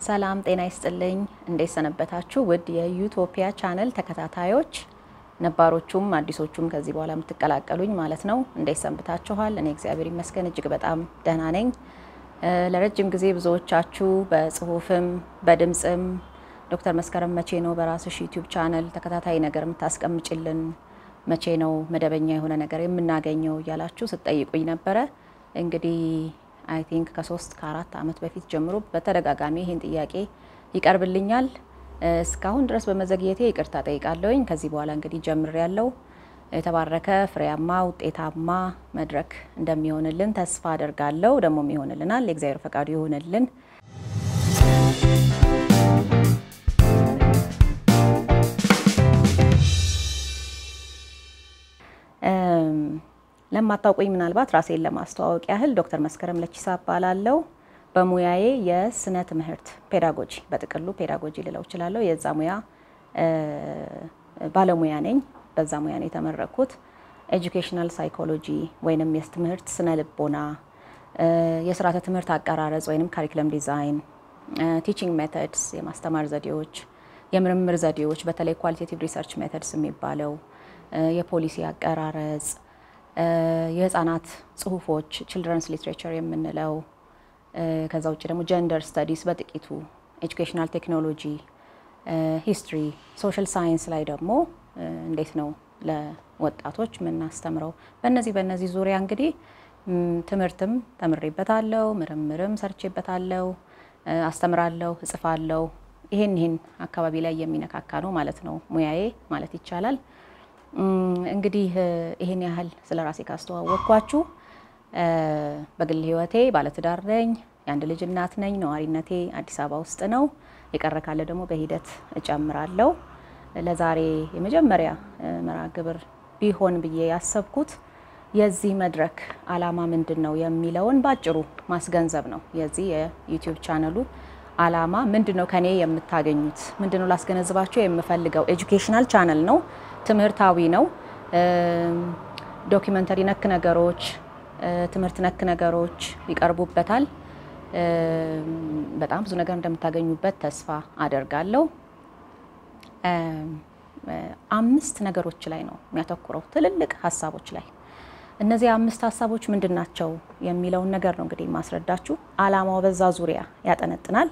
ሰላም ጤና ይስጥልኝ። እንዴት ሰነበታችሁ? ውድ የዩቶፒያ ቻነል ተከታታዮች ነባሮቹም አዲሶቹም ከዚህ በኋላ የምትቀላቀሉኝ ማለት ነው። እንዴት ሰንብታችኋል? እኔ እግዚአብሔር ይመስገን እጅግ በጣም ደህና ነኝ። ለረጅም ጊዜ ብዙዎቻችሁ በጽሁፍም በድምፅም ዶክተር መስከረም መቼ ነው በራስሽ ዩቲዩብ ቻነል ተከታታይ ነገር የምታስቀምጭልን? መቼ ነው መደበኛ የሆነ ነገር የምናገኘው እያላችሁ ስትጠይቁኝ ነበረ። እንግዲህ አይ ቲንክ ከሶስት ከአራት ዓመት በፊት ጀምሮ በተደጋጋሚ ይህን ጥያቄ ይቀርብልኛል። እስካሁን ድረስ በመዘግየቴ ይቅርታ ጠይቃለሁኝ። ከዚህ በኋላ እንግዲህ ጀምር ያለው የተባረከ ፍሬያማ ውጤታማ መድረክ እንደሚሆንልን ተስፋ አደርጋለሁ። ደግሞም ይሆንልናል። የእግዚአብሔር ፈቃዱ ይሆንልን። ለማታውቁኝ ምናልባት ራሴን ለማስተዋወቅ ያህል ዶክተር መስከረም ለቺሳ እባላለሁ። በሙያዬ የስነ ትምህርት ፔዳጎጂ በጥቅሉ ፔዳጎጂ ልለው እችላለሁ። የዛ ሙያ ባለሙያ ነኝ። በዛ ሙያ ነው የተመረኩት። ኤጁኬሽናል ሳይኮሎጂ ወይንም የትምህርት ስነ ልቦና፣ የስርዓተ ትምህርት አቀራረጽ ወይንም ካሪክለም ዲዛይን፣ ቲቺንግ ሜተድስ የማስተማር ዘዴዎች፣ የምርምር ዘዴዎች በተለይ ኳሊቴቲቭ ሪሰርች ሜተድስ የሚባለው የፖሊሲ አቀራረጽ የህፃናት ጽሁፎች ችልድረንስ ሊትሬቸር የምንለው ከዛ ውጭ ደግሞ ጀንደር ስተዲስ በጥቂቱ ኤጁኬሽናል ቴክኖሎጂ፣ ሂስትሪ፣ ሶሻል ሳይንስ ላይ ደግሞ እንዴት ነው ለወጣቶች የምናስተምረው። በእነዚህ በእነዚህ ዙሪያ እንግዲህ ትምህርትም ተምሬበታለሁ፣ ምርምርም ሰርቼበታለሁ፣ አስተምራለሁ፣ እጽፋለሁ። ይሄን ይሄን አካባቢ ላይ የሚነካካ ነው ማለት ነው ሙያዬ ማለት ይቻላል። እንግዲህ ይህን ያህል ስለ ራሴ ካስተዋወቅኳችሁ በግል ህይወቴ ባለትዳር ነኝ። የአንድ ልጅ እናት ነኝ። ነዋሪነቴ አዲስ አበባ ውስጥ ነው። የቀረ ካለ ደግሞ በሂደት እጨምራለሁ። ለዛሬ የመጀመሪያ መርሃ ግብር ቢሆን ብዬ ያሰብኩት የዚህ መድረክ ዓላማ ምንድን ነው የሚለውን ባጭሩ ማስገንዘብ ነው። የዚህ የዩቲዩብ ቻነሉ ዓላማ ምንድን ነው? ከኔ የምታገኙት ምንድን ነው? ላስገነዝባቸው የምፈልገው ኤጁኬሽናል ቻነል ነው። ትምህርታዊ ነው። ዶኪመንተሪ ነክ ነገሮች፣ ትምህርት ነክ ነገሮች ይቀርቡበታል። በጣም ብዙ ነገር እንደምታገኙበት ተስፋ አደርጋለሁ። አምስት ነገሮች ላይ ነው የሚያተኩረው፣ ትልልቅ ሀሳቦች ላይ። እነዚህ አምስት ሀሳቦች ምንድን ናቸው የሚለውን ነገር ነው እንግዲህ ማስረዳችሁ። ዓላማው በዛ ዙሪያ ያጠነጥናል።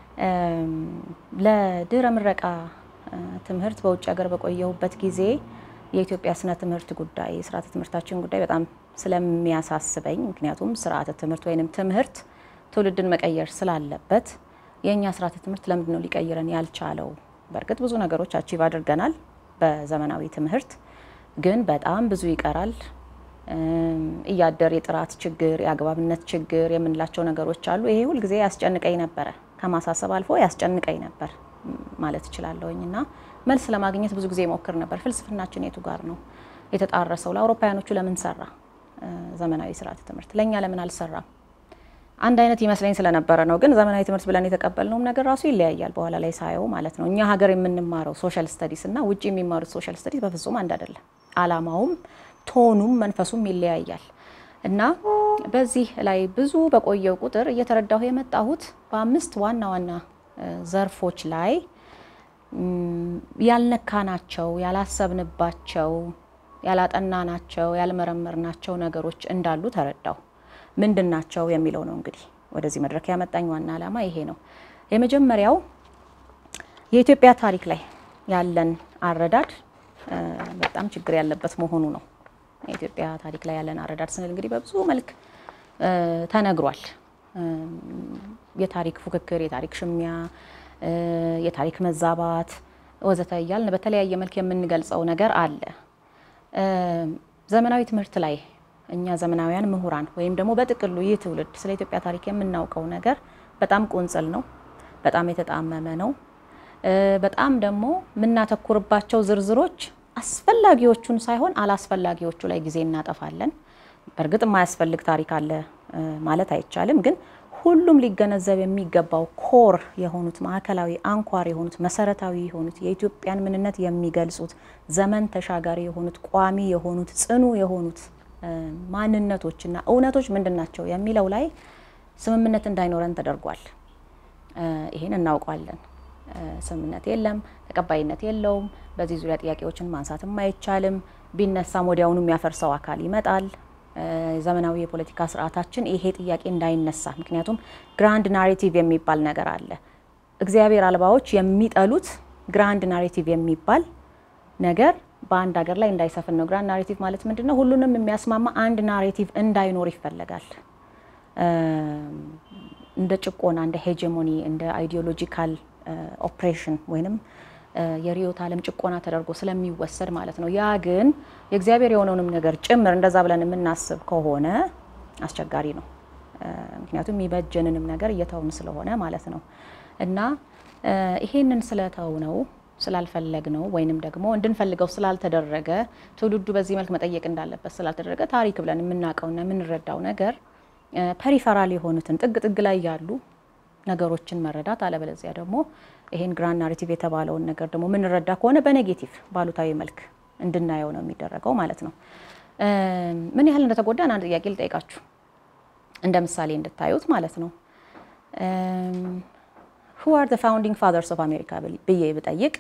ለድህረ ምረቃ ትምህርት በውጭ ሀገር በቆየሁበት ጊዜ የኢትዮጵያ ስነ ትምህርት ጉዳይ የስርዓተ ትምህርታችን ጉዳይ በጣም ስለሚያሳስበኝ፣ ምክንያቱም ስርዓተ ትምህርት ወይንም ትምህርት ትውልድን መቀየር ስላለበት የእኛ ስርዓተ ትምህርት ለምንድን ነው ሊቀይረን ያልቻለው? በእርግጥ ብዙ ነገሮች አቺቭ አድርገናል በዘመናዊ ትምህርት፣ ግን በጣም ብዙ ይቀራል። እያደር የጥራት ችግር፣ የአግባብነት ችግር የምንላቸው ነገሮች አሉ። ይሄ ሁልጊዜ ያስጨንቀኝ ነበረ። ከማሳሰብ አልፎ ያስጨንቀኝ ነበር ማለት እችላለሁኝ። እና መልስ ለማግኘት ብዙ ጊዜ ሞክር ነበር። ፍልስፍናችን የቱ ጋር ነው የተጣረሰው? ለአውሮፓውያኖቹ ለምን ሰራ ዘመናዊ ስርዓተ ትምህርት? ለእኛ ለምን አልሰራም? አንድ አይነት ይመስለኝ ስለነበረ ነው። ግን ዘመናዊ ትምህርት ብለን የተቀበልነውም ነገር ራሱ ይለያያል። በኋላ ላይ ሳየው ማለት ነው። እኛ ሀገር የምንማረው ሶሻል ስተዲስ እና ውጭ የሚማሩት ሶሻል ስተዲስ በፍጹም አንድ አይደለም። አላማውም ቶኑም መንፈሱም ይለያያል። እና በዚህ ላይ ብዙ በቆየው ቁጥር እየተረዳሁ የመጣሁት በአምስት ዋና ዋና ዘርፎች ላይ ያልነካናቸው፣ ያላሰብንባቸው፣ ያላጠናናቸው፣ ያልመረመርናቸው ነገሮች እንዳሉ ተረዳሁ። ምንድን ናቸው የሚለው ነው እንግዲህ ወደዚህ መድረክ ያመጣኝ ዋና ዓላማ ይሄ ነው። የመጀመሪያው የኢትዮጵያ ታሪክ ላይ ያለን አረዳድ በጣም ችግር ያለበት መሆኑ ነው። የኢትዮጵያ ታሪክ ላይ ያለን አረዳድ ስንል እንግዲህ በብዙ መልክ ተነግሯል። የታሪክ ፉክክር፣ የታሪክ ሽሚያ፣ የታሪክ መዛባት ወዘተ እያልን በተለያየ መልክ የምንገልጸው ነገር አለ። ዘመናዊ ትምህርት ላይ እኛ ዘመናዊያን ምሁራን ወይም ደግሞ በጥቅሉ ይህ ትውልድ ስለ ኢትዮጵያ ታሪክ የምናውቀው ነገር በጣም ቁንጽል ነው፣ በጣም የተጣመመ ነው። በጣም ደግሞ የምናተኩርባቸው ዝርዝሮች አስፈላጊዎቹን ሳይሆን አላስፈላጊዎቹ ላይ ጊዜ እናጠፋለን። በእርግጥ የማያስፈልግ ታሪክ አለ ማለት አይቻልም፣ ግን ሁሉም ሊገነዘብ የሚገባው ኮር የሆኑት ማዕከላዊ አንኳር የሆኑት መሰረታዊ የሆኑት የኢትዮጵያን ምንነት የሚገልጹት ዘመን ተሻጋሪ የሆኑት ቋሚ የሆኑት ጽኑ የሆኑት ማንነቶችና እውነቶች ምንድን ናቸው የሚለው ላይ ስምምነት እንዳይኖረን ተደርጓል። ይሄን እናውቋለን። ስምምነት የለም፣ ተቀባይነት የለውም። በዚህ ዙሪያ ጥያቄዎችን ማንሳትም አይቻልም። ቢነሳም ወዲያውኑ የሚያፈርሰው አካል ይመጣል። ዘመናዊ የፖለቲካ ስርዓታችን ይሄ ጥያቄ እንዳይነሳ፣ ምክንያቱም ግራንድ ናሬቲቭ የሚባል ነገር አለ። እግዚአብሔር አልባዎች የሚጠሉት ግራንድ ናሬቲቭ የሚባል ነገር በአንድ ሀገር ላይ እንዳይሰፍን ነው። ግራንድ ናሬቲቭ ማለት ምንድን ነው? ሁሉንም የሚያስማማ አንድ ናሬቲቭ እንዳይኖር ይፈለጋል። እንደ ጭቆና፣ እንደ ሄጀሞኒ፣ እንደ አይዲዮሎጂካል ኦፕሬሽን ወይንም የርዕዮተ ዓለም ጭቆና ተደርጎ ስለሚወሰድ ማለት ነው። ያ ግን የእግዚአብሔር የሆነውንም ነገር ጭምር እንደዛ ብለን የምናስብ ከሆነ አስቸጋሪ ነው። ምክንያቱም የሚበጀንንም ነገር እየተውን ስለሆነ ማለት ነው እና ይሄንን ስለተው ነው ስላልፈለግ ነው ወይንም ደግሞ እንድንፈልገው ስላልተደረገ ትውልዱ በዚህ መልክ መጠየቅ እንዳለበት ስላልተደረገ ታሪክ ብለን የምናውቀውና የምንረዳው ነገር ፐሪፈራል የሆኑትን ጥግ ጥግ ላይ ያሉ ነገሮችን መረዳት አለበለዚያ ደግሞ ይሄን ግራንድ ናሬቲቭ የተባለውን ነገር ደግሞ የምንረዳ ከሆነ በኔጌቲቭ ባሉታዊ መልክ እንድናየው ነው የሚደረገው ማለት ነው። ምን ያህል እንደተጎዳን አንድ ጥያቄ ልጠይቃችሁ እንደ ምሳሌ እንድታዩት ማለት ነው። ሁ አር ዘ ፋውንዲንግ ፋዘርስ ኦፍ አሜሪካ ብዬ ብጠይቅ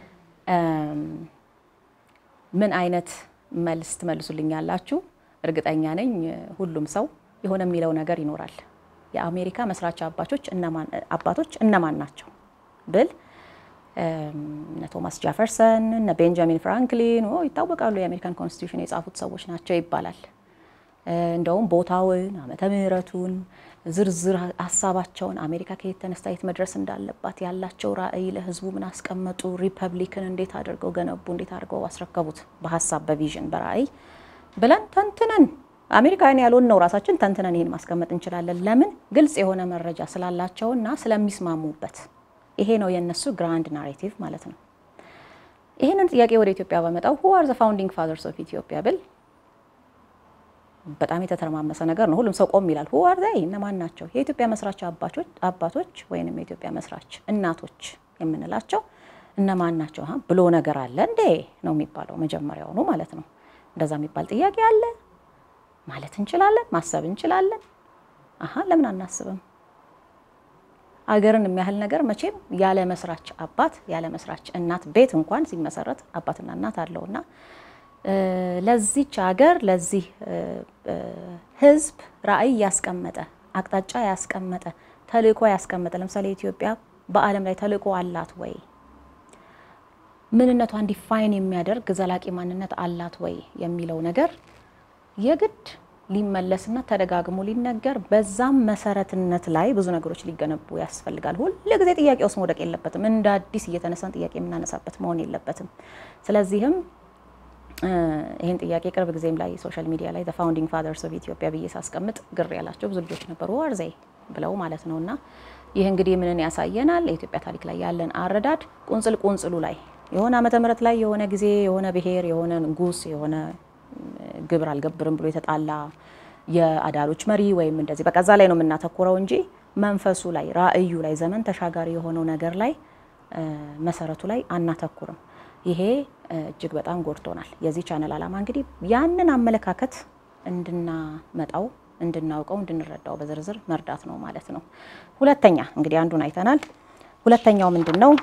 ምን አይነት መልስ ትመልሱልኛላችሁ? እርግጠኛ ነኝ ሁሉም ሰው የሆነ የሚለው ነገር ይኖራል። የአሜሪካ መስራች አባቶች እነማን አባቶች እነማን ናቸው ብል እነ ቶማስ ጃፈርሰን እነ ቤንጃሚን ፍራንክሊን ይታወቃሉ። የአሜሪካን ኮንስቲቱሽን የጻፉት ሰዎች ናቸው ይባላል። እንደውም ቦታውን፣ ዓመተ ምሕረቱን፣ ዝርዝር ሀሳባቸውን አሜሪካ ከየት ተነስታ የት መድረስ እንዳለባት ያላቸው ራዕይ ለሕዝቡ ምን አስቀመጡ፣ ሪፐብሊክን እንዴት አድርገው ገነቡ፣ እንዴት አድርገው አስረከቡት፣ በሀሳብ በቪዥን በራዕይ ብለን ተንትነን አሜሪካውያን ያልሆን ነው ራሳችን ተንትነን ይሄን ማስቀመጥ እንችላለን። ለምን ግልጽ የሆነ መረጃ ስላላቸውና ስለሚስማሙበት። ይሄ ነው የነሱ ግራንድ ናሬቲቭ ማለት ነው። ይህንን ጥያቄ ወደ ኢትዮጵያ በመጣው ሁ አር ዘ ፋውንዲንግ ፋዘርስ ኦፍ ኢትዮጵያ ብል በጣም የተተረማመሰ ነገር ነው። ሁሉም ሰው ቆም ይላል። ሁ አር ዘይ እነማን ናቸው? የኢትዮጵያ መስራች አባቶች ወይንም የኢትዮጵያ መስራች እናቶች የምንላቸው እነማን ናቸው ብሎ ነገር አለ እንዴ ነው የሚባለው መጀመሪያውኑ ማለት ነው። እንደዛ የሚባል ጥያቄ አለ ማለት እንችላለን፣ ማሰብ እንችላለን። አሀ ለምን አናስብም? አገርን የሚያህል ነገር መቼም ያለ መስራች አባት ያለ መስራች እናት ቤት እንኳን ሲመሰረት አባትና እናት አለውና ለዚች ሀገር ለዚህ ሕዝብ ራዕይ ያስቀመጠ አቅጣጫ ያስቀመጠ ተልእኮ ያስቀመጠ ለምሳሌ ኢትዮጵያ በዓለም ላይ ተልእኮ አላት ወይ? ምንነቷን ዲፋይን የሚያደርግ ዘላቂ ማንነት አላት ወይ የሚለው ነገር የግድ ሊመለስና ተደጋግሞ ሊነገር በዛም መሰረትነት ላይ ብዙ ነገሮች ሊገነቡ ያስፈልጋል። ሁል ጊዜ ጥያቄ ውስጥ መውደቅ የለበትም። እንደ አዲስ እየተነሳን ጥያቄ የምናነሳበት መሆን የለበትም። ስለዚህም ይህን ጥያቄ ቅርብ ጊዜም ላይ ሶሻል ሚዲያ ላይ ፋውንዲንግ ፋዘርስ ኦፍ ኢትዮጵያ ብዬ ሳስቀምጥ ግር ያላቸው ብዙ ልጆች ነበሩ፣ ዋርዘይ ብለው ማለት ነው። እና ይህ እንግዲህ ምንን ያሳየናል? የኢትዮጵያ ታሪክ ላይ ያለን አረዳድ ቁንጽል ቁንጽሉ ላይ የሆነ ዓመተ ምህረት ላይ የሆነ ጊዜ የሆነ ብሔር የሆነ ንጉስ የሆነ ግብር አልገብርም ብሎ የተጣላ የአዳሎች መሪ ወይም እንደዚህ በቃ እዛ ላይ ነው የምናተኩረው እንጂ መንፈሱ ላይ ራዕዩ ላይ ዘመን ተሻጋሪ የሆነው ነገር ላይ መሰረቱ ላይ አናተኩርም። ይሄ እጅግ በጣም ጎድቶናል። የዚህ ቻነል ዓላማ እንግዲህ ያንን አመለካከት እንድናመጣው፣ እንድናውቀው፣ እንድንረዳው በዝርዝር መርዳት ነው ማለት ነው። ሁለተኛ እንግዲህ አንዱን አይተናል። ሁለተኛው ምንድን ነው?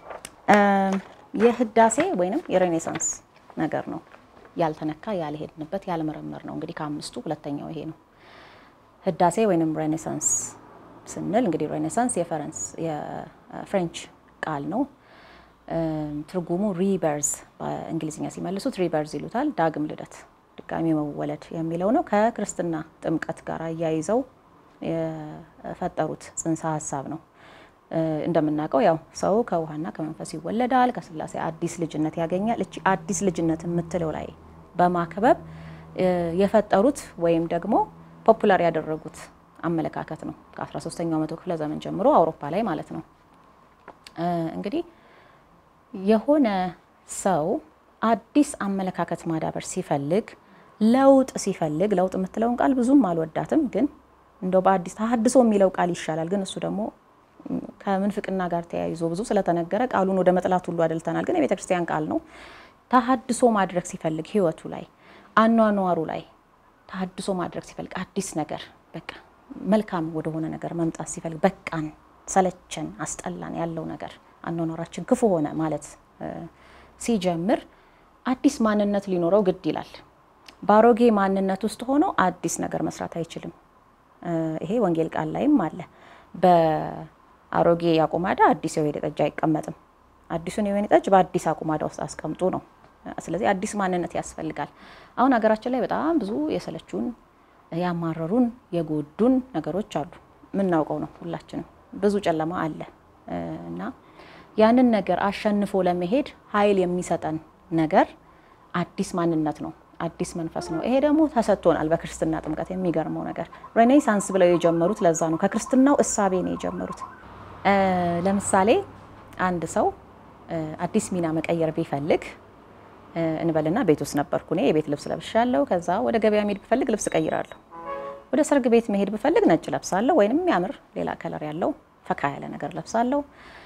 የህዳሴ ወይንም የሬኔሳንስ ነገር ነው ያልተነካ ያልሄድንበት ያልመረመር ነው። እንግዲህ ከአምስቱ ሁለተኛው ይሄ ነው። ህዳሴ ወይንም ሬኔሳንስ ስንል እንግዲህ ሬኔሳንስ የፈረንስ የፍሬንች ቃል ነው። ትርጉሙ ሪበርዝ በእንግሊዝኛ ሲመልሱት ሪበርዝ ይሉታል። ዳግም ልደት፣ ድጋሚ መወለድ የሚለው ነው። ከክርስትና ጥምቀት ጋር አያይዘው የፈጠሩት ጽንሰ ሀሳብ ነው። እንደምናውቀው ያው ሰው ከውሃና ከመንፈስ ይወለዳል፣ ከስላሴ አዲስ ልጅነት ያገኛል። እቺ አዲስ ልጅነት የምትለው ላይ በማክበብ የፈጠሩት ወይም ደግሞ ፖፑላር ያደረጉት አመለካከት ነው። ከ13ኛው መቶ ክፍለ ዘመን ጀምሮ አውሮፓ ላይ ማለት ነው። እንግዲህ የሆነ ሰው አዲስ አመለካከት ማዳበር ሲፈልግ ለውጥ ሲፈልግ ለውጥ የምትለውን ቃል ብዙም አልወዳትም፣ ግን እንደው በአዲስ ተሀድሶ የሚለው ቃል ይሻላል። ግን እሱ ደግሞ ከምንፍቅና ጋር ተያይዞ ብዙ ስለተነገረ ቃሉን ወደ መጥላት ሁሉ አደልተናል። ግን የቤተ ክርስቲያን ቃል ነው። ተሀድሶ ማድረግ ሲፈልግ ህይወቱ ላይ አኗኗሩ ላይ ተሀድሶ ማድረግ ሲፈልግ አዲስ ነገር በቃ መልካም ወደሆነ ነገር መምጣት ሲፈልግ በቃን ሰለቸን፣ አስጠላን ያለው ነገር አኗኗራችን ክፉ ሆነ ማለት ሲጀምር አዲስ ማንነት ሊኖረው ግድ ይላል። በአሮጌ ማንነት ውስጥ ሆኖ አዲስ ነገር መስራት አይችልም። ይሄ ወንጌል ቃል ላይም አለ። በአሮጌ አቁማዳ አዲስ የወይን ጠጅ አይቀመጥም። አዲሱን የወይን ጠጅ በአዲስ አቁማዳ ውስጥ አስቀምጡ ነው። ስለዚህ አዲስ ማንነት ያስፈልጋል። አሁን ሀገራችን ላይ በጣም ብዙ የሰለቹን፣ ያማረሩን፣ የጎዱን ነገሮች አሉ። የምናውቀው ነው ሁላችንም። ብዙ ጨለማ አለ እና ያንን ነገር አሸንፎ ለመሄድ ኃይል የሚሰጠን ነገር አዲስ ማንነት ነው፣ አዲስ መንፈስ ነው። ይሄ ደግሞ ተሰጥቶናል በክርስትና ጥምቀት። የሚገርመው ነገር ሬኔሳንስ ብለው የጀመሩት ለዛ ነው። ከክርስትናው እሳቤ ነው የጀመሩት። ለምሳሌ አንድ ሰው አዲስ ሚና መቀየር ቢፈልግ እንበልና ቤት ውስጥ ነበርኩ እኔ የቤት ልብስ ለብሻለሁ። ከዛ ወደ ገበያ መሄድ ብፈልግ ልብስ ቀይራለሁ። ወደ ሰርግ ቤት መሄድ ብፈልግ ነጭ ለብሳለሁ፣ ወይንም የሚያምር ሌላ ከለር ያለው ፈካ ያለ ነገር ለብሳለሁ።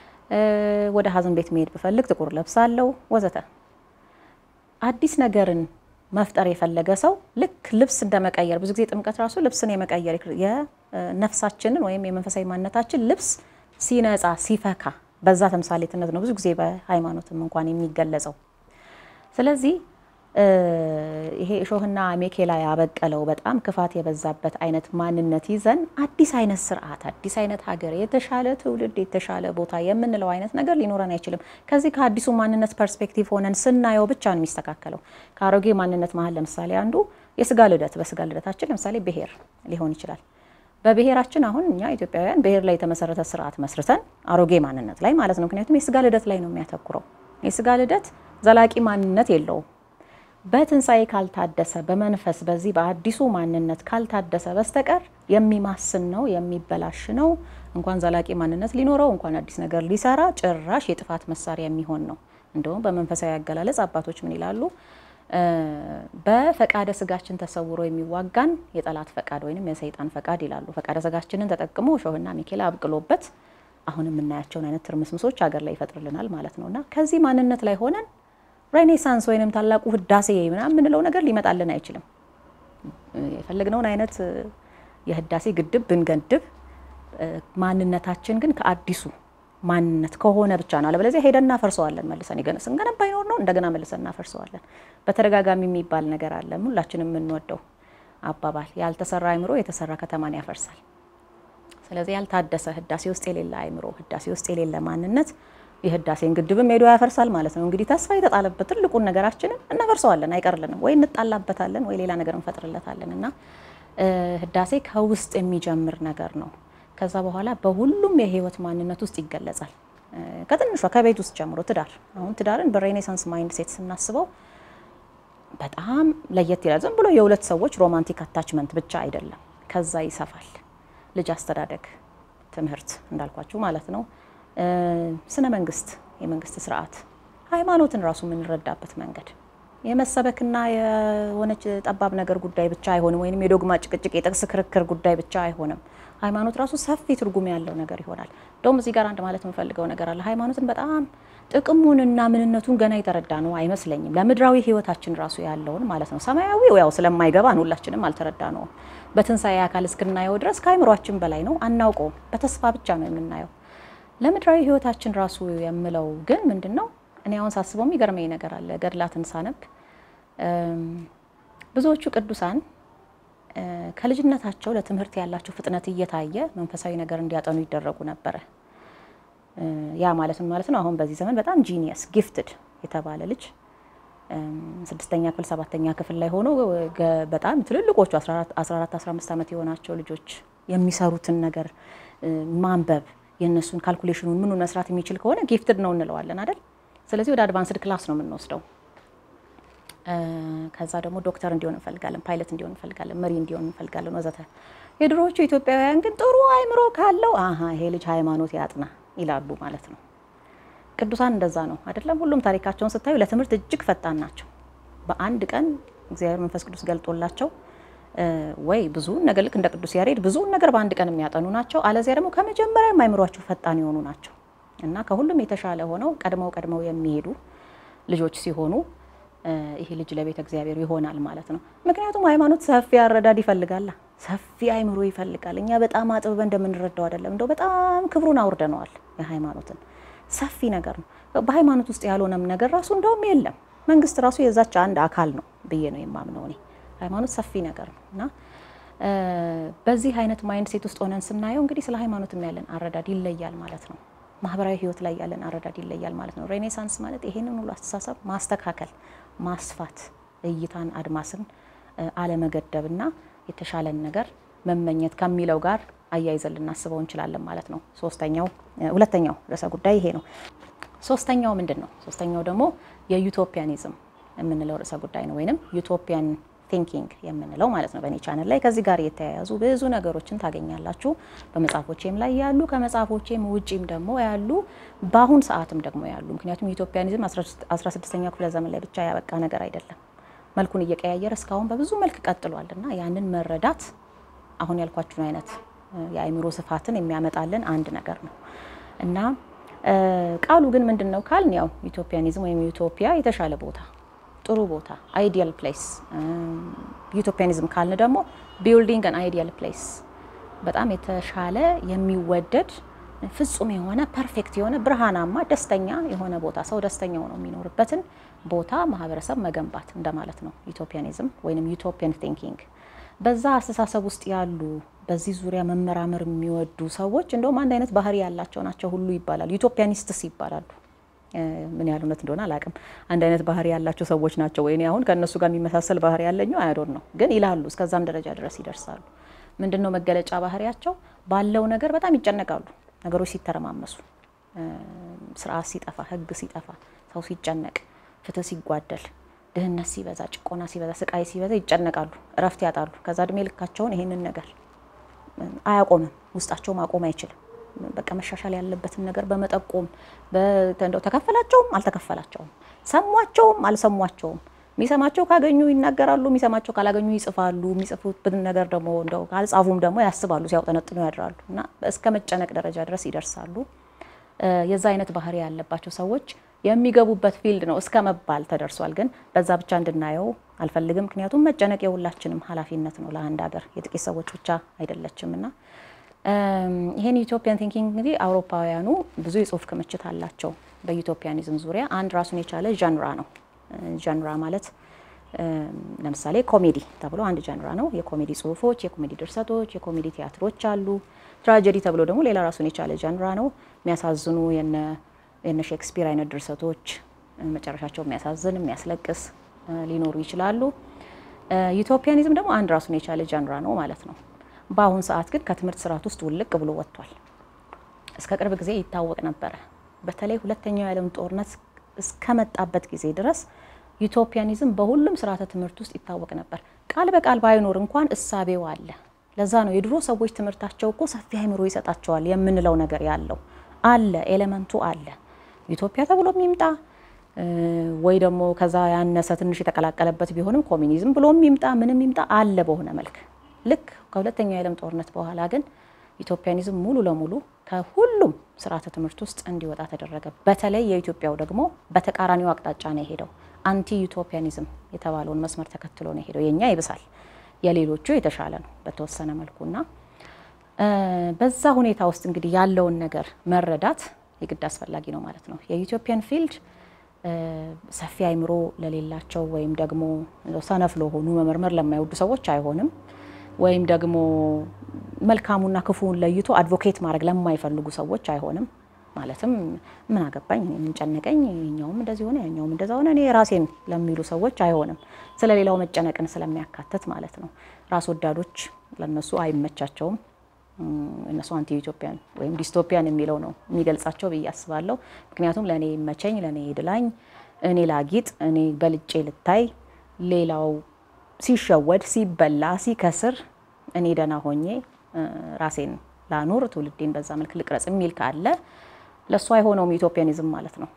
ወደ ሀዘን ቤት መሄድ ብፈልግ ጥቁር ለብሳለሁ፣ ወዘተ። አዲስ ነገርን መፍጠር የፈለገ ሰው ልክ ልብስ እንደመቀየር ብዙ ጊዜ ጥምቀት ራሱ ልብስን የመቀየር የነፍሳችንን ወይም የመንፈሳዊ ማንነታችን ልብስ ሲነጻ ሲፈካ በዛ ተምሳሌትነት ነው ብዙ ጊዜ በሃይማኖትም እንኳን የሚገለጸው። ስለዚህ ይሄ እሾህና ሜኬላ ያበቀለው በጣም ክፋት የበዛበት አይነት ማንነት ይዘን አዲስ አይነት ስርዓት፣ አዲስ አይነት ሀገር፣ የተሻለ ትውልድ፣ የተሻለ ቦታ የምንለው አይነት ነገር ሊኖረን አይችልም። ከዚህ ከአዲሱ ማንነት ፐርስፔክቲቭ ሆነን ስናየው ብቻ ነው የሚስተካከለው። ከአሮጌ ማንነት መሀል ለምሳሌ አንዱ የስጋ ልደት፣ በስጋ ልደታችን ለምሳሌ ብሔር ሊሆን ይችላል። በብሔራችን አሁን እኛ ኢትዮጵያውያን ብሔር ላይ የተመሰረተ ስርዓት መስርተን አሮጌ ማንነት ላይ ማለት ነው። ምክንያቱም የስጋ ልደት ላይ ነው የሚያተኩረው። የስጋ ልደት ዘላቂ ማንነት የለውም። በትንሣኤ ካልታደሰ በመንፈስ በዚህ በአዲሱ ማንነት ካልታደሰ በስተቀር የሚማስን ነው፣ የሚበላሽ ነው። እንኳን ዘላቂ ማንነት ሊኖረው እንኳን አዲስ ነገር ሊሰራ ጭራሽ የጥፋት መሳሪያ የሚሆን ነው። እንደውም በመንፈሳዊ አገላለጽ አባቶች ምን ይላሉ? በፈቃደ ስጋችን ተሰውሮ የሚዋጋን የጠላት ፈቃድ ወይም የሰይጣን ፈቃድ ይላሉ። ፈቃደ ስጋችንን ተጠቅሞ እሾህና ሚኬላ አብቅሎበት አሁን የምናያቸውን አይነት ትርምስምሶች ሀገር ላይ ይፈጥርልናል ማለት ነው እና ከዚህ ማንነት ላይ ሆነን ሬኔሳንስ ወይንም ታላቁ ህዳሴ ምናምን የምንለው ነገር ሊመጣልን አይችልም። የፈለግነውን አይነት የህዳሴ ግድብ ብንገድብ ማንነታችን ግን ከአዲሱ ማንነት ከሆነ ብቻ ነው። አለበለዚያ ሄደን እናፈርሰዋለን መልሰን ስንገነባ ይኖር ነው እንደገና መልሰን እናፈርሰዋለን። በተደጋጋሚ የሚባል ነገር አለ፣ ሁላችንም የምንወደው አባባል፣ ያልተሰራ አይምሮ የተሰራ ከተማን ያፈርሳል። ስለዚህ ያልታደሰ ህዳሴ ውስጥ የሌለ አይምሮ፣ ህዳሴ ውስጥ የሌለ ማንነት የህዳሴን ግድብም ሄዶ ያፈርሳል ማለት ነው። እንግዲህ ተስፋ የተጣለበት ትልቁን ነገራችንን እናፈርሰዋለን፣ አይቀርልንም። ወይ እንጣላበታለን፣ ወይ ሌላ ነገር እንፈጥርለታለን እና ህዳሴ ከውስጥ የሚጀምር ነገር ነው። ከዛ በኋላ በሁሉም የህይወት ማንነት ውስጥ ይገለጻል። ከትንሿ ከቤት ውስጥ ጀምሮ ትዳር። አሁን ትዳርን በሬኔሳንስ ማይንድ ሴት ስናስበው በጣም ለየት ይላል። ዝም ብሎ የሁለት ሰዎች ሮማንቲክ አታችመንት ብቻ አይደለም። ከዛ ይሰፋል። ልጅ አስተዳደግ፣ ትምህርት እንዳልኳችሁ ማለት ነው። ስነ መንግስት፣ የመንግስት ስርዓት፣ ሃይማኖትን ራሱ የምንረዳበት መንገድ የመሰበክና የሆነች ጠባብ ነገር ጉዳይ ብቻ አይሆንም። ወይም የዶግማ ጭቅጭቅ፣ የጥቅስ ክርክር ጉዳይ ብቻ አይሆንም። ሃይማኖት ራሱ ሰፊ ትርጉም ያለው ነገር ይሆናል። እንደውም እዚህ ጋር አንድ ማለት የምፈልገው ነገር አለ። ሃይማኖትን በጣም ጥቅሙንና ምንነቱን ገና የተረዳ ነው አይመስለኝም። ለምድራዊ ህይወታችን ራሱ ያለውን ማለት ነው። ሰማያዊው ያው ስለማይገባን ሁላችንም አልተረዳ ነውም። በትንሣኤ አካል እስክናየው ድረስ ከአይምሯችን በላይ ነው፣ አናውቀውም። በተስፋ ብቻ ነው የምናየው። ለምድራዊ ህይወታችን ራሱ የምለው ግን ምንድን ነው? እኔ አሁን ሳስበው የሚገርመኝ ነገር አለ። ገድላትን ሳነብ ብዙዎቹ ቅዱሳን ከልጅነታቸው ለትምህርት ያላቸው ፍጥነት እየታየ መንፈሳዊ ነገር እንዲያጠኑ ይደረጉ ነበረ። ያ ማለት ምን ማለት ነው? አሁን በዚህ ዘመን በጣም ጂኒየስ ጊፍትድ የተባለ ልጅ ስድስተኛ ክፍል ሰባተኛ ክፍል ላይ ሆኖ በጣም ትልልቆቹ 14 15 ዓመት የሆናቸው ልጆች የሚሰሩትን ነገር ማንበብ የእነሱን ካልኩሌሽኑን ምኑን መስራት የሚችል ከሆነ ጊፍትድ ነው እንለዋለን አይደል? ስለዚህ ወደ አድቫንስድ ክላስ ነው የምንወስደው። ከዛ ደግሞ ዶክተር እንዲሆን እንፈልጋለን፣ ፓይለት እንዲሆን እንፈልጋለን፣ መሪ እንዲሆን እንፈልጋለን ወዘተ። የድሮዎቹ ኢትዮጵያውያን ግን ጥሩ አይምሮ ካለው አሀ ይሄ ልጅ ሃይማኖት ያጥና ይላሉ ማለት ነው። ቅዱሳን እንደዛ ነው አይደለም? ሁሉም ታሪካቸውን ስታዩ ለትምህርት እጅግ ፈጣን ናቸው። በአንድ ቀን እግዚአብሔር መንፈስ ቅዱስ ገልጦላቸው ወይ ብዙውን ነገር ልክ እንደ ቅዱስ ያሬድ ብዙውን ነገር በአንድ ቀን የሚያጠኑ ናቸው። አለዚያ ደግሞ ከመጀመሪያ አይምሯቸው ፈጣን የሆኑ ናቸው እና ከሁሉም የተሻለ ሆነው ቀድመው ቀድመው የሚሄዱ ልጆች ሲሆኑ ይሄ ልጅ ለቤተ እግዚአብሔር ይሆናል ማለት ነው። ምክንያቱም ሃይማኖት ሰፊ አረዳድ ይፈልጋላ። ሰፊ አይምሮ ይፈልጋል። እኛ በጣም አጥብበን እንደምንረዳው አይደለም። እንደው በጣም ክብሩን አውርደነዋል። የሃይማኖትን ሰፊ ነገር ነው። በሃይማኖት ውስጥ ያልሆነም ነገር ራሱ እንደውም የለም። መንግስት ራሱ የዛች አንድ አካል ነው ብዬ ነው የማምነው እኔ። ሃይማኖት ሰፊ ነገር ነው እና በዚህ አይነት ማይንድ ሴት ውስጥ ሆነን ስናየው እንግዲህ ስለ ሃይማኖትም ያለን አረዳድ ይለያል ማለት ነው። ማህበራዊ ህይወት ላይ ያለን አረዳድ ይለያል ማለት ነው። ሬኔሳንስ ማለት ይሄንን ሁሉ አስተሳሰብ ማስተካከል፣ ማስፋት፣ እይታን አድማስን አለመገደብና የተሻለን ነገር መመኘት ከሚለው ጋር አያይዘን ልናስበው እንችላለን ማለት ነው። ሶስተኛው ሁለተኛው ርዕሰ ጉዳይ ይሄ ነው። ሶስተኛው ምንድን ነው? ሶስተኛው ደግሞ የዩቶፒያኒዝም የምንለው ርዕሰ ጉዳይ ነው ወይንም ዩቶፒያን ቲንኪንግ የምንለው ማለት ነው። በእኔ ቻነል ላይ ከዚህ ጋር የተያያዙ ብዙ ነገሮችን ታገኛላችሁ። በመጽሐፎቼም ላይ ያሉ ከመጽሐፎቼም ውጪም ደግሞ ያሉ በአሁን ሰዓትም ደግሞ ያሉ ምክንያቱም ዩቶፒያኒዝም 16ኛው ክፍለ ዘመን ላይ ብቻ ያበቃ ነገር አይደለም። መልኩን እየቀያየረ እስካሁን በብዙ መልክ ቀጥሏል እና ያንን መረዳት አሁን ያልኳችሁን አይነት የአእምሮ ስፋትን የሚያመጣልን አንድ ነገር ነው እና ቃሉ ግን ምንድን ነው ካልን ያው ዩቶፒያኒዝም ወይም ዩቶፒያ የተሻለ ቦታ ጥሩ ቦታ አይዲያል ፕሌስ። ዩቶፒያኒዝም ካልን ደግሞ ቢልዲንግ አን አይዲያል ፕሌስ በጣም የተሻለ የሚወደድ ፍጹም የሆነ ፐርፌክት የሆነ ብርሃናማ ደስተኛ የሆነ ቦታ ሰው ደስተኛ ሆኖ የሚኖርበትን ቦታ ማህበረሰብ መገንባት እንደማለት ነው ዩቶፒያኒዝም ወይም ዩቶፒያን ቲንኪንግ። በዛ አስተሳሰብ ውስጥ ያሉ በዚህ ዙሪያ መመራመር የሚወዱ ሰዎች እንደውም አንድ አይነት ባህሪ ያላቸው ናቸው ሁሉ ይባላሉ። ዩቶፒያኒስትስ ይባላሉ። ምን ያህል እውነት እንደሆነ አላውቅም። አንድ አይነት ባህሪ ያላቸው ሰዎች ናቸው ወይ? አሁን ከእነሱ ጋር የሚመሳሰል ባህሪ ያለኘው አያዶን ነው፣ ግን ይላሉ። እስከዛም ደረጃ ድረስ ይደርሳሉ። ምንድን ነው መገለጫ ባህሪያቸው? ባለው ነገር በጣም ይጨነቃሉ። ነገሮች ሲተረማመሱ፣ ስርዓት ሲጠፋ፣ ህግ ሲጠፋ፣ ሰው ሲጨነቅ፣ ፍትህ ሲጓደል፣ ድህነት ሲበዛ፣ ጭቆና ሲበዛ፣ ስቃይ ሲበዛ ይጨነቃሉ፣ እረፍት ያጣሉ። ከዛ እድሜ ልካቸውን ይሄንን ነገር አያቆምም፣ ውስጣቸው ማቆም አይችልም። በቃ መሻሻል ያለበትን ነገር በመጠቆም እንደው ተከፈላቸውም አልተከፈላቸውም፣ ሰሟቸውም አልሰሟቸውም፣ የሚሰማቸው ካገኙ ይናገራሉ፣ የሚሰማቸው ካላገኙ ይጽፋሉ። የሚጽፉትን ነገር ደግሞ እንደው ካልጻፉም ደግሞ ያስባሉ፣ ሲያውጠነጥኑ ያድራሉ እና እስከ መጨነቅ ደረጃ ድረስ ይደርሳሉ። የዛ አይነት ባህሪ ያለባቸው ሰዎች የሚገቡበት ፊልድ ነው እስከ መባል ተደርሷል። ግን በዛ ብቻ እንድናየው አልፈልግም። ምክንያቱም መጨነቅ የሁላችንም ኃላፊነት ነው። ለአንድ ሀገር የጥቂት ሰዎች ብቻ አይደለችም እና ይሄን ዩቶፒያን ቲንኪንግ እንግዲህ አውሮፓውያኑ ብዙ የጽሁፍ ክምችት አላቸው በዩቶፒያኒዝም ዙሪያ። አንድ ራሱን የቻለ ጀንራ ነው። ጀንራ ማለት ለምሳሌ ኮሜዲ ተብሎ አንድ ጀንራ ነው። የኮሜዲ ጽሁፎች፣ የኮሜዲ ድርሰቶች፣ የኮሜዲ ቲያትሮች አሉ። ትራጀዲ ተብሎ ደግሞ ሌላ ራሱን የቻለ ጀንራ ነው። የሚያሳዝኑ የነ ሼክስፒር አይነት ድርሰቶች መጨረሻቸው የሚያሳዝን የሚያስለቅስ ሊኖሩ ይችላሉ። ዩቶፒያኒዝም ደግሞ አንድ ራሱን የቻለ ጀንራ ነው ማለት ነው። በአሁን ሰዓት ግን ከትምህርት ስርዓት ውስጥ ውልቅ ብሎ ወጥቷል። እስከ ቅርብ ጊዜ ይታወቅ ነበረ። በተለይ ሁለተኛው የዓለም ጦርነት እስከመጣበት ጊዜ ድረስ ዩቶፒያኒዝም በሁሉም ስርዓተ ትምህርት ውስጥ ይታወቅ ነበር። ቃል በቃል ባይኖር እንኳን እሳቤው አለ። ለዛ ነው የድሮ ሰዎች ትምህርታቸው እኮ ሰፊ አእምሮ ይሰጣቸዋል የምንለው ነገር ያለው አለ፣ ኤሌመንቱ አለ። ዩቶፒያ ተብሎ የሚምጣ ወይ ደግሞ ከዛ ያነሰ ትንሽ የተቀላቀለበት ቢሆንም ኮሚኒዝም ብሎ የሚምጣ ምንም ይምጣ አለ በሆነ መልክ ልክ ከሁለተኛው የዓለም ጦርነት በኋላ ግን ኢትዮፒያኒዝም ሙሉ ለሙሉ ከሁሉም ስርዓተ ትምህርት ውስጥ እንዲወጣ ተደረገ። በተለይ የኢትዮጵያው ደግሞ በተቃራኒው አቅጣጫ ነው የሄደው። አንቲ ዩቶፒያኒዝም የተባለውን መስመር ተከትሎ ነው የሄደው። የኛ ይብሳል፣ የሌሎቹ የተሻለ ነው በተወሰነ መልኩና በዛ ሁኔታ ውስጥ እንግዲህ ያለውን ነገር መረዳት የግድ አስፈላጊ ነው ማለት ነው። የኢትዮጵያን ፊልድ ሰፊ አይምሮ ለሌላቸው ወይም ደግሞ ሰነፍ ለሆኑ መመርመር ለማይወዱ ሰዎች አይሆንም ወይም ደግሞ መልካሙና ክፉውን ለይቶ አድቮኬት ማድረግ ለማይፈልጉ ሰዎች አይሆንም። ማለትም ምን አገባኝ፣ ምን ጨነቀኝ፣ የኛውም እንደዚህ ሆነ፣ ያኛውም እንደዛ ሆነ፣ እኔ ራሴን ለሚሉ ሰዎች አይሆንም። ስለ ሌላው መጨነቅን ስለሚያካትት ማለት ነው። ራስ ወዳዶች ለነሱ አይመቻቸውም። እነሱ አንቲ ኢትዮጵያን ወይም ዲስቶፒያን የሚለው ነው የሚገልጻቸው ብዬ አስባለሁ። ምክንያቱም ለእኔ ይመቸኝ፣ ለእኔ ይድላኝ፣ እኔ ላጊጥ፣ እኔ በልጬ ልታይ፣ ሌላው ሲሸወድ፣ ሲበላ፣ ሲከስር እኔ ደህና ሆኜ ራሴን ላኑር፣ ትውልዴን በዛ መልክ ልቅረጽ የሚል ካለ ለእሱ አይሆነውም ኢትዮጵያኒዝም ማለት ነው።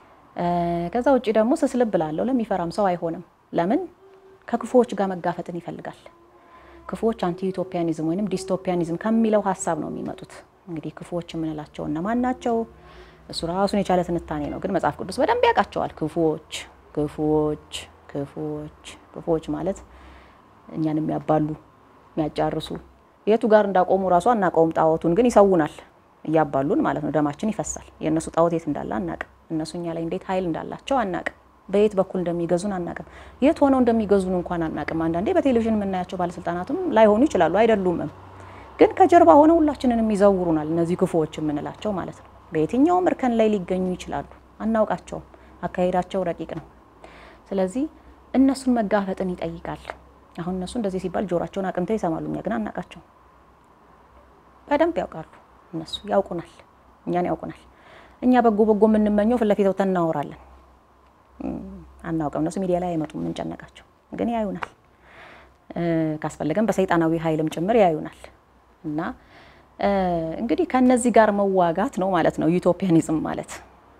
ከዛ ውጭ ደግሞ ስስልብ ላለው ለሚፈራም ሰው አይሆንም። ለምን ከክፉዎች ጋር መጋፈጥን ይፈልጋል። ክፉዎች አንቲ ኢትዮጵያኒዝም ወይም ዲስቶፒያኒዝም ከሚለው ሀሳብ ነው የሚመጡት። እንግዲህ ክፉዎች የምንላቸው እነማን ናቸው? እሱ ራሱን የቻለ ትንታኔ ነው፣ ግን መጽሐፍ ቅዱስ በደንብ ያውቃቸዋል። ክፉዎች ክፉዎች ክፉዎች ክፉዎች ማለት እኛን የሚያባሉ የሚያጫርሱ የቱ ጋር እንዳቆሙ ራሱ አናውቀውም። ጣዖቱን ግን ይሰውናል እያባሉን ማለት ነው። ደማችን ይፈሳል። የእነሱ ጣዖት የት እንዳለ አናቅም። እነሱ እኛ ላይ እንዴት ኃይል እንዳላቸው አናቅም። በየት በኩል እንደሚገዙን አናቅም። የት ሆነው እንደሚገዙን እንኳን አናቅም። አንዳንዴ በቴሌቪዥን የምናያቸው ባለስልጣናትም ላይሆኑ ይችላሉ፣ አይደሉምም። ግን ከጀርባ ሆነው ሁላችንንም ይዘውሩናል። እነዚህ ክፉዎች የምንላቸው ማለት ነው። በየትኛውም እርከን ላይ ሊገኙ ይችላሉ፣ አናውቃቸውም። አካሄዳቸው ረቂቅ ነው። ስለዚህ እነሱን መጋፈጥን ይጠይቃል። አሁን እነሱ እንደዚህ ሲባል ጆሯቸውን አቅንተው ይሰማሉ፣ እኛ ግን አናውቃቸውም። በደንብ ያውቃሉ። እነሱ ያውቁናል፣ እኛን ያውቁናል። እኛ በጎ በጎ የምንመኘው ፊት ለፊት ወጥተን እናወራለን። አናውቅም። እነሱ ሚዲያ ላይ አይመጡም፣ የምንጨነቃቸው ግን ያዩናል። ካስፈለገን በሰይጣናዊ ኃይልም ጭምር ያዩናል። እና እንግዲህ ከነዚህ ጋር መዋጋት ነው ማለት ነው ዩቶፒያኒዝም ማለት።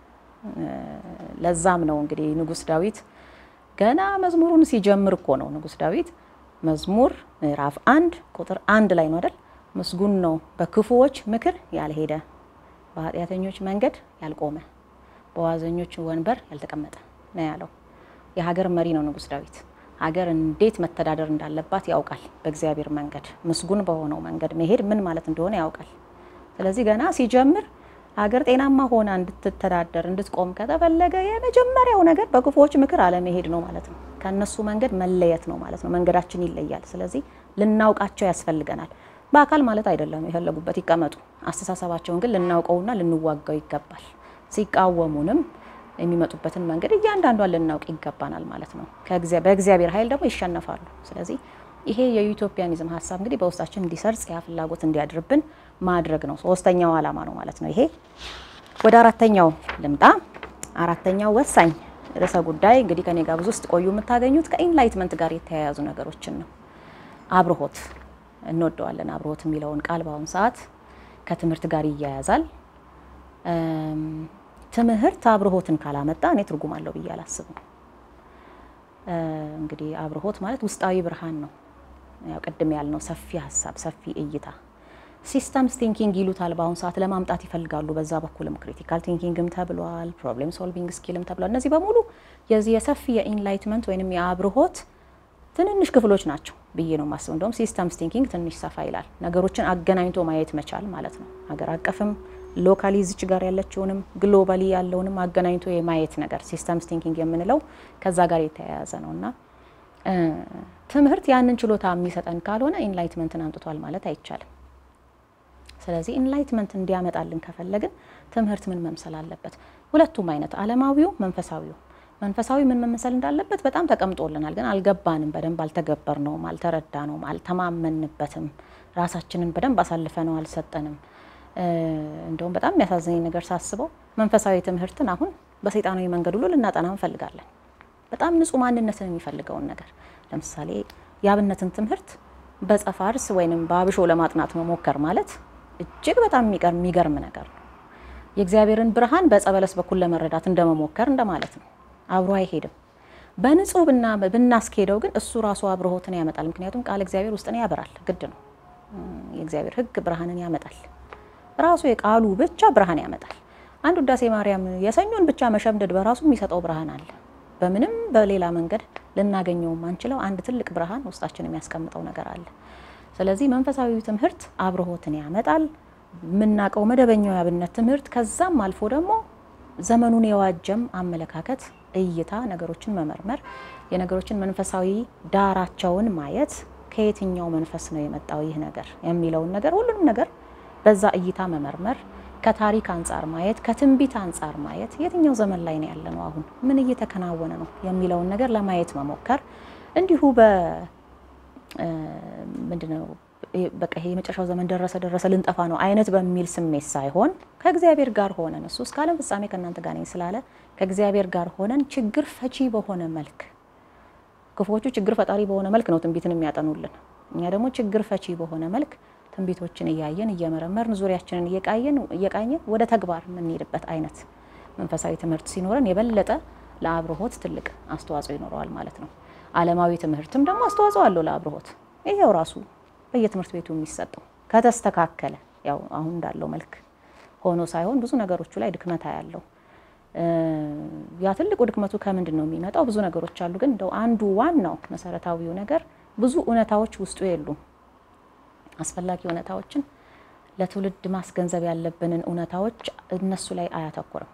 ለዛም ነው እንግዲህ ንጉሥ ዳዊት ገና መዝሙሩን ሲጀምር እኮ ነው ንጉሥ ዳዊት መዝሙር ምዕራፍ አንድ ቁጥር አንድ ላይ ነው አይደል? ምስጉን ነው በክፉዎች ምክር ያልሄደ፣ በኃጢአተኞች መንገድ ያልቆመ፣ በዋዘኞች ወንበር ያልተቀመጠ ነው ያለው። የሀገር መሪ ነው ንጉሥ ዳዊት። ሀገር እንዴት መተዳደር እንዳለባት ያውቃል። በእግዚአብሔር መንገድ ምስጉን በሆነው መንገድ መሄድ ምን ማለት እንደሆነ ያውቃል። ስለዚህ ገና ሲጀምር ሀገር ጤናማ ሆና እንድትተዳደር እንድትቆም ከተፈለገ የመጀመሪያው ነገር በክፉዎች ምክር አለመሄድ ነው ማለት ነው። ከእነሱ መንገድ መለየት ነው ማለት ነው። መንገዳችን ይለያል። ስለዚህ ልናውቃቸው ያስፈልገናል። በአካል ማለት አይደለም፣ የፈለጉበት ይቀመጡ። አስተሳሰባቸውን ግን ልናውቀውና ልንዋጋው ይገባል። ሲቃወሙንም የሚመጡበትን መንገድ እያንዳንዷን ልናውቅ ይገባናል ማለት ነው። በእግዚአብሔር ኃይል ደግሞ ይሸነፋሉ። ስለዚህ ይሄ የዩቶፒያኒዝም ሀሳብ እንግዲህ በውስጣችን እንዲሰርጽ ያ ፍላጎት እንዲያድርብን ማድረግ ነው። ሶስተኛው ዓላማ ነው ማለት ነው። ይሄ ወደ አራተኛው ልምጣ። አራተኛው ወሳኝ ርዕሰ ጉዳይ እንግዲህ ከኔ ጋር ብዙ ውስጥ ቆዩ የምታገኙት ከኢንላይትመንት ጋር የተያያዙ ነገሮችን ነው። አብርሆት እንወደዋለን። አብርሆት የሚለውን ቃል በአሁኑ ሰዓት ከትምህርት ጋር ይያያዛል። ትምህርት አብርሆትን ካላመጣ እኔ ትርጉም አለው ብዬ አላስብም። እንግዲህ አብርሆት ማለት ውስጣዊ ብርሃን ነው። ያው ቅድም ያልነው ሰፊ ሀሳብ፣ ሰፊ እይታ ሲስተምስ ቲንኪንግ ይሉታል። በአሁኑ ሰዓት ለማምጣት ይፈልጋሉ። በዛ በኩልም ክሪቲካል ቲንኪንግም ተብሏል፣ ፕሮብሌም ሶልቪንግ ስኪልም ተብሏል። እነዚህ በሙሉ የዚህ የሰፊ የኢንላይትመንት ወይንም የአብርሆት ትንንሽ ክፍሎች ናቸው ብዬ ነው የማስበው። እንደውም ሲስተምስ ቲንኪንግ ትንሽ ሰፋ ይላል። ነገሮችን አገናኝቶ ማየት መቻል ማለት ነው። ሀገር አቀፍም ሎካሊ ዝች ጋር ያለችውንም ግሎባሊ ያለውንም አገናኝቶ የማየት ነገር ሲስተምስ ቲንኪንግ የምንለው ከዛ ጋር የተያያዘ ነው እና ትምህርት ያንን ችሎታ የሚሰጠን ካልሆነ ኢንላይትመንትን አምጥቷል ማለት አይቻልም። ስለዚህ ኢንላይትመንት እንዲያመጣልን ከፈለግን ትምህርት ምን መምሰል አለበት? ሁለቱም አይነት ዓለማዊው፣ መንፈሳዊው መንፈሳዊ ምን መምሰል እንዳለበት በጣም ተቀምጦልናል፣ ግን አልገባንም፣ በደንብ አልተገበርነውም፣ አልተረዳነውም፣ አልተማመንበትም፣ ራሳችንን በደንብ አሳልፈነው አልሰጠንም። እንደውም በጣም የሚያሳዝነኝ ነገር ሳስበው መንፈሳዊ ትምህርትን አሁን በሰይጣናዊ መንገድ ሁሉ ልናጠና እንፈልጋለን። በጣም ንጹህ ማንነትን የሚፈልገውን ነገር ለምሳሌ የአብነትን ትምህርት በጸፋርስ ወይንም በአብሾ ለማጥናት መሞከር ማለት እጅግ በጣም የሚገርም ነገር ነው። የእግዚአብሔርን ብርሃን በጸበለስ በኩል ለመረዳት እንደመሞከር እንደማለት ነው። አብሮ አይሄድም። በንጹህ ብና ብናስኬደው ግን እሱ ራሱ አብርሆትን ያመጣል። ምክንያቱም ቃል እግዚአብሔር ውስጥን ያበራል፣ ግድ ነው። የእግዚአብሔር ሕግ ብርሃንን ያመጣል። ራሱ የቃሉ ብቻ ብርሃን ያመጣል። አንድ ውዳሴ ማርያም የሰኞን ብቻ መሸምደድ በራሱ የሚሰጠው ብርሃን አለ። በምንም በሌላ መንገድ ልናገኘው ማንችለው አንድ ትልቅ ብርሃን ውስጣችን የሚያስቀምጠው ነገር አለ። ስለዚህ መንፈሳዊ ትምህርት አብርሆትን ያመጣል። የምናውቀው መደበኛው የአብነት ትምህርት ከዛም አልፎ ደግሞ ዘመኑን የዋጀም አመለካከት፣ እይታ፣ ነገሮችን መመርመር፣ የነገሮችን መንፈሳዊ ዳራቸውን ማየት፣ ከየትኛው መንፈስ ነው የመጣው ይህ ነገር የሚለውን ነገር ሁሉንም ነገር በዛ እይታ መመርመር፣ ከታሪክ አንጻር ማየት፣ ከትንቢት አንጻር ማየት፣ የትኛው ዘመን ላይ ነው ያለነው፣ አሁን ምን እየተከናወነ ነው የሚለውን ነገር ለማየት መሞከር እንዲሁ በ ምንድነው በቃ ይሄ የመጨረሻው ዘመን ደረሰ ደረሰ ልንጠፋ ነው አይነት በሚል ስሜት ሳይሆን ከእግዚአብሔር ጋር ሆነን እሱ እስከ ዓለም ፍጻሜ ከእናንተ ጋር ነኝ ስላለ ከእግዚአብሔር ጋር ሆነን ችግር ፈቺ በሆነ መልክ ክፉዎቹ ችግር ፈጣሪ በሆነ መልክ ነው ትንቢትን የሚያጠኑልን። እኛ ደግሞ ችግር ፈቺ በሆነ መልክ ትንቢቶችን እያየን እየመረመርን ዙሪያችንን እየቃየን እየቃኘን ወደ ተግባር የምንሄድበት አይነት መንፈሳዊ ትምህርት ሲኖረን የበለጠ ለአብርሆት ትልቅ አስተዋጽኦ ይኖረዋል ማለት ነው። ዓለማዊ ትምህርትም ደግሞ አስተዋጽኦ አለው ለአብርሆት። ይሄው ራሱ በየትምህርት ቤቱ የሚሰጠው ከተስተካከለ ያው አሁን እንዳለው መልክ ሆኖ ሳይሆን ብዙ ነገሮቹ ላይ ድክመታ ያለው ያ ትልቁ ድክመቱ ከምንድን ነው የሚመጣው? ብዙ ነገሮች አሉ። ግን እንደው አንዱ ዋናው መሰረታዊው ነገር ብዙ እውነታዎች ውስጡ የሉም። አስፈላጊ እውነታዎችን ለትውልድ ማስገንዘብ ያለብንን እውነታዎች እነሱ ላይ አያተኩርም።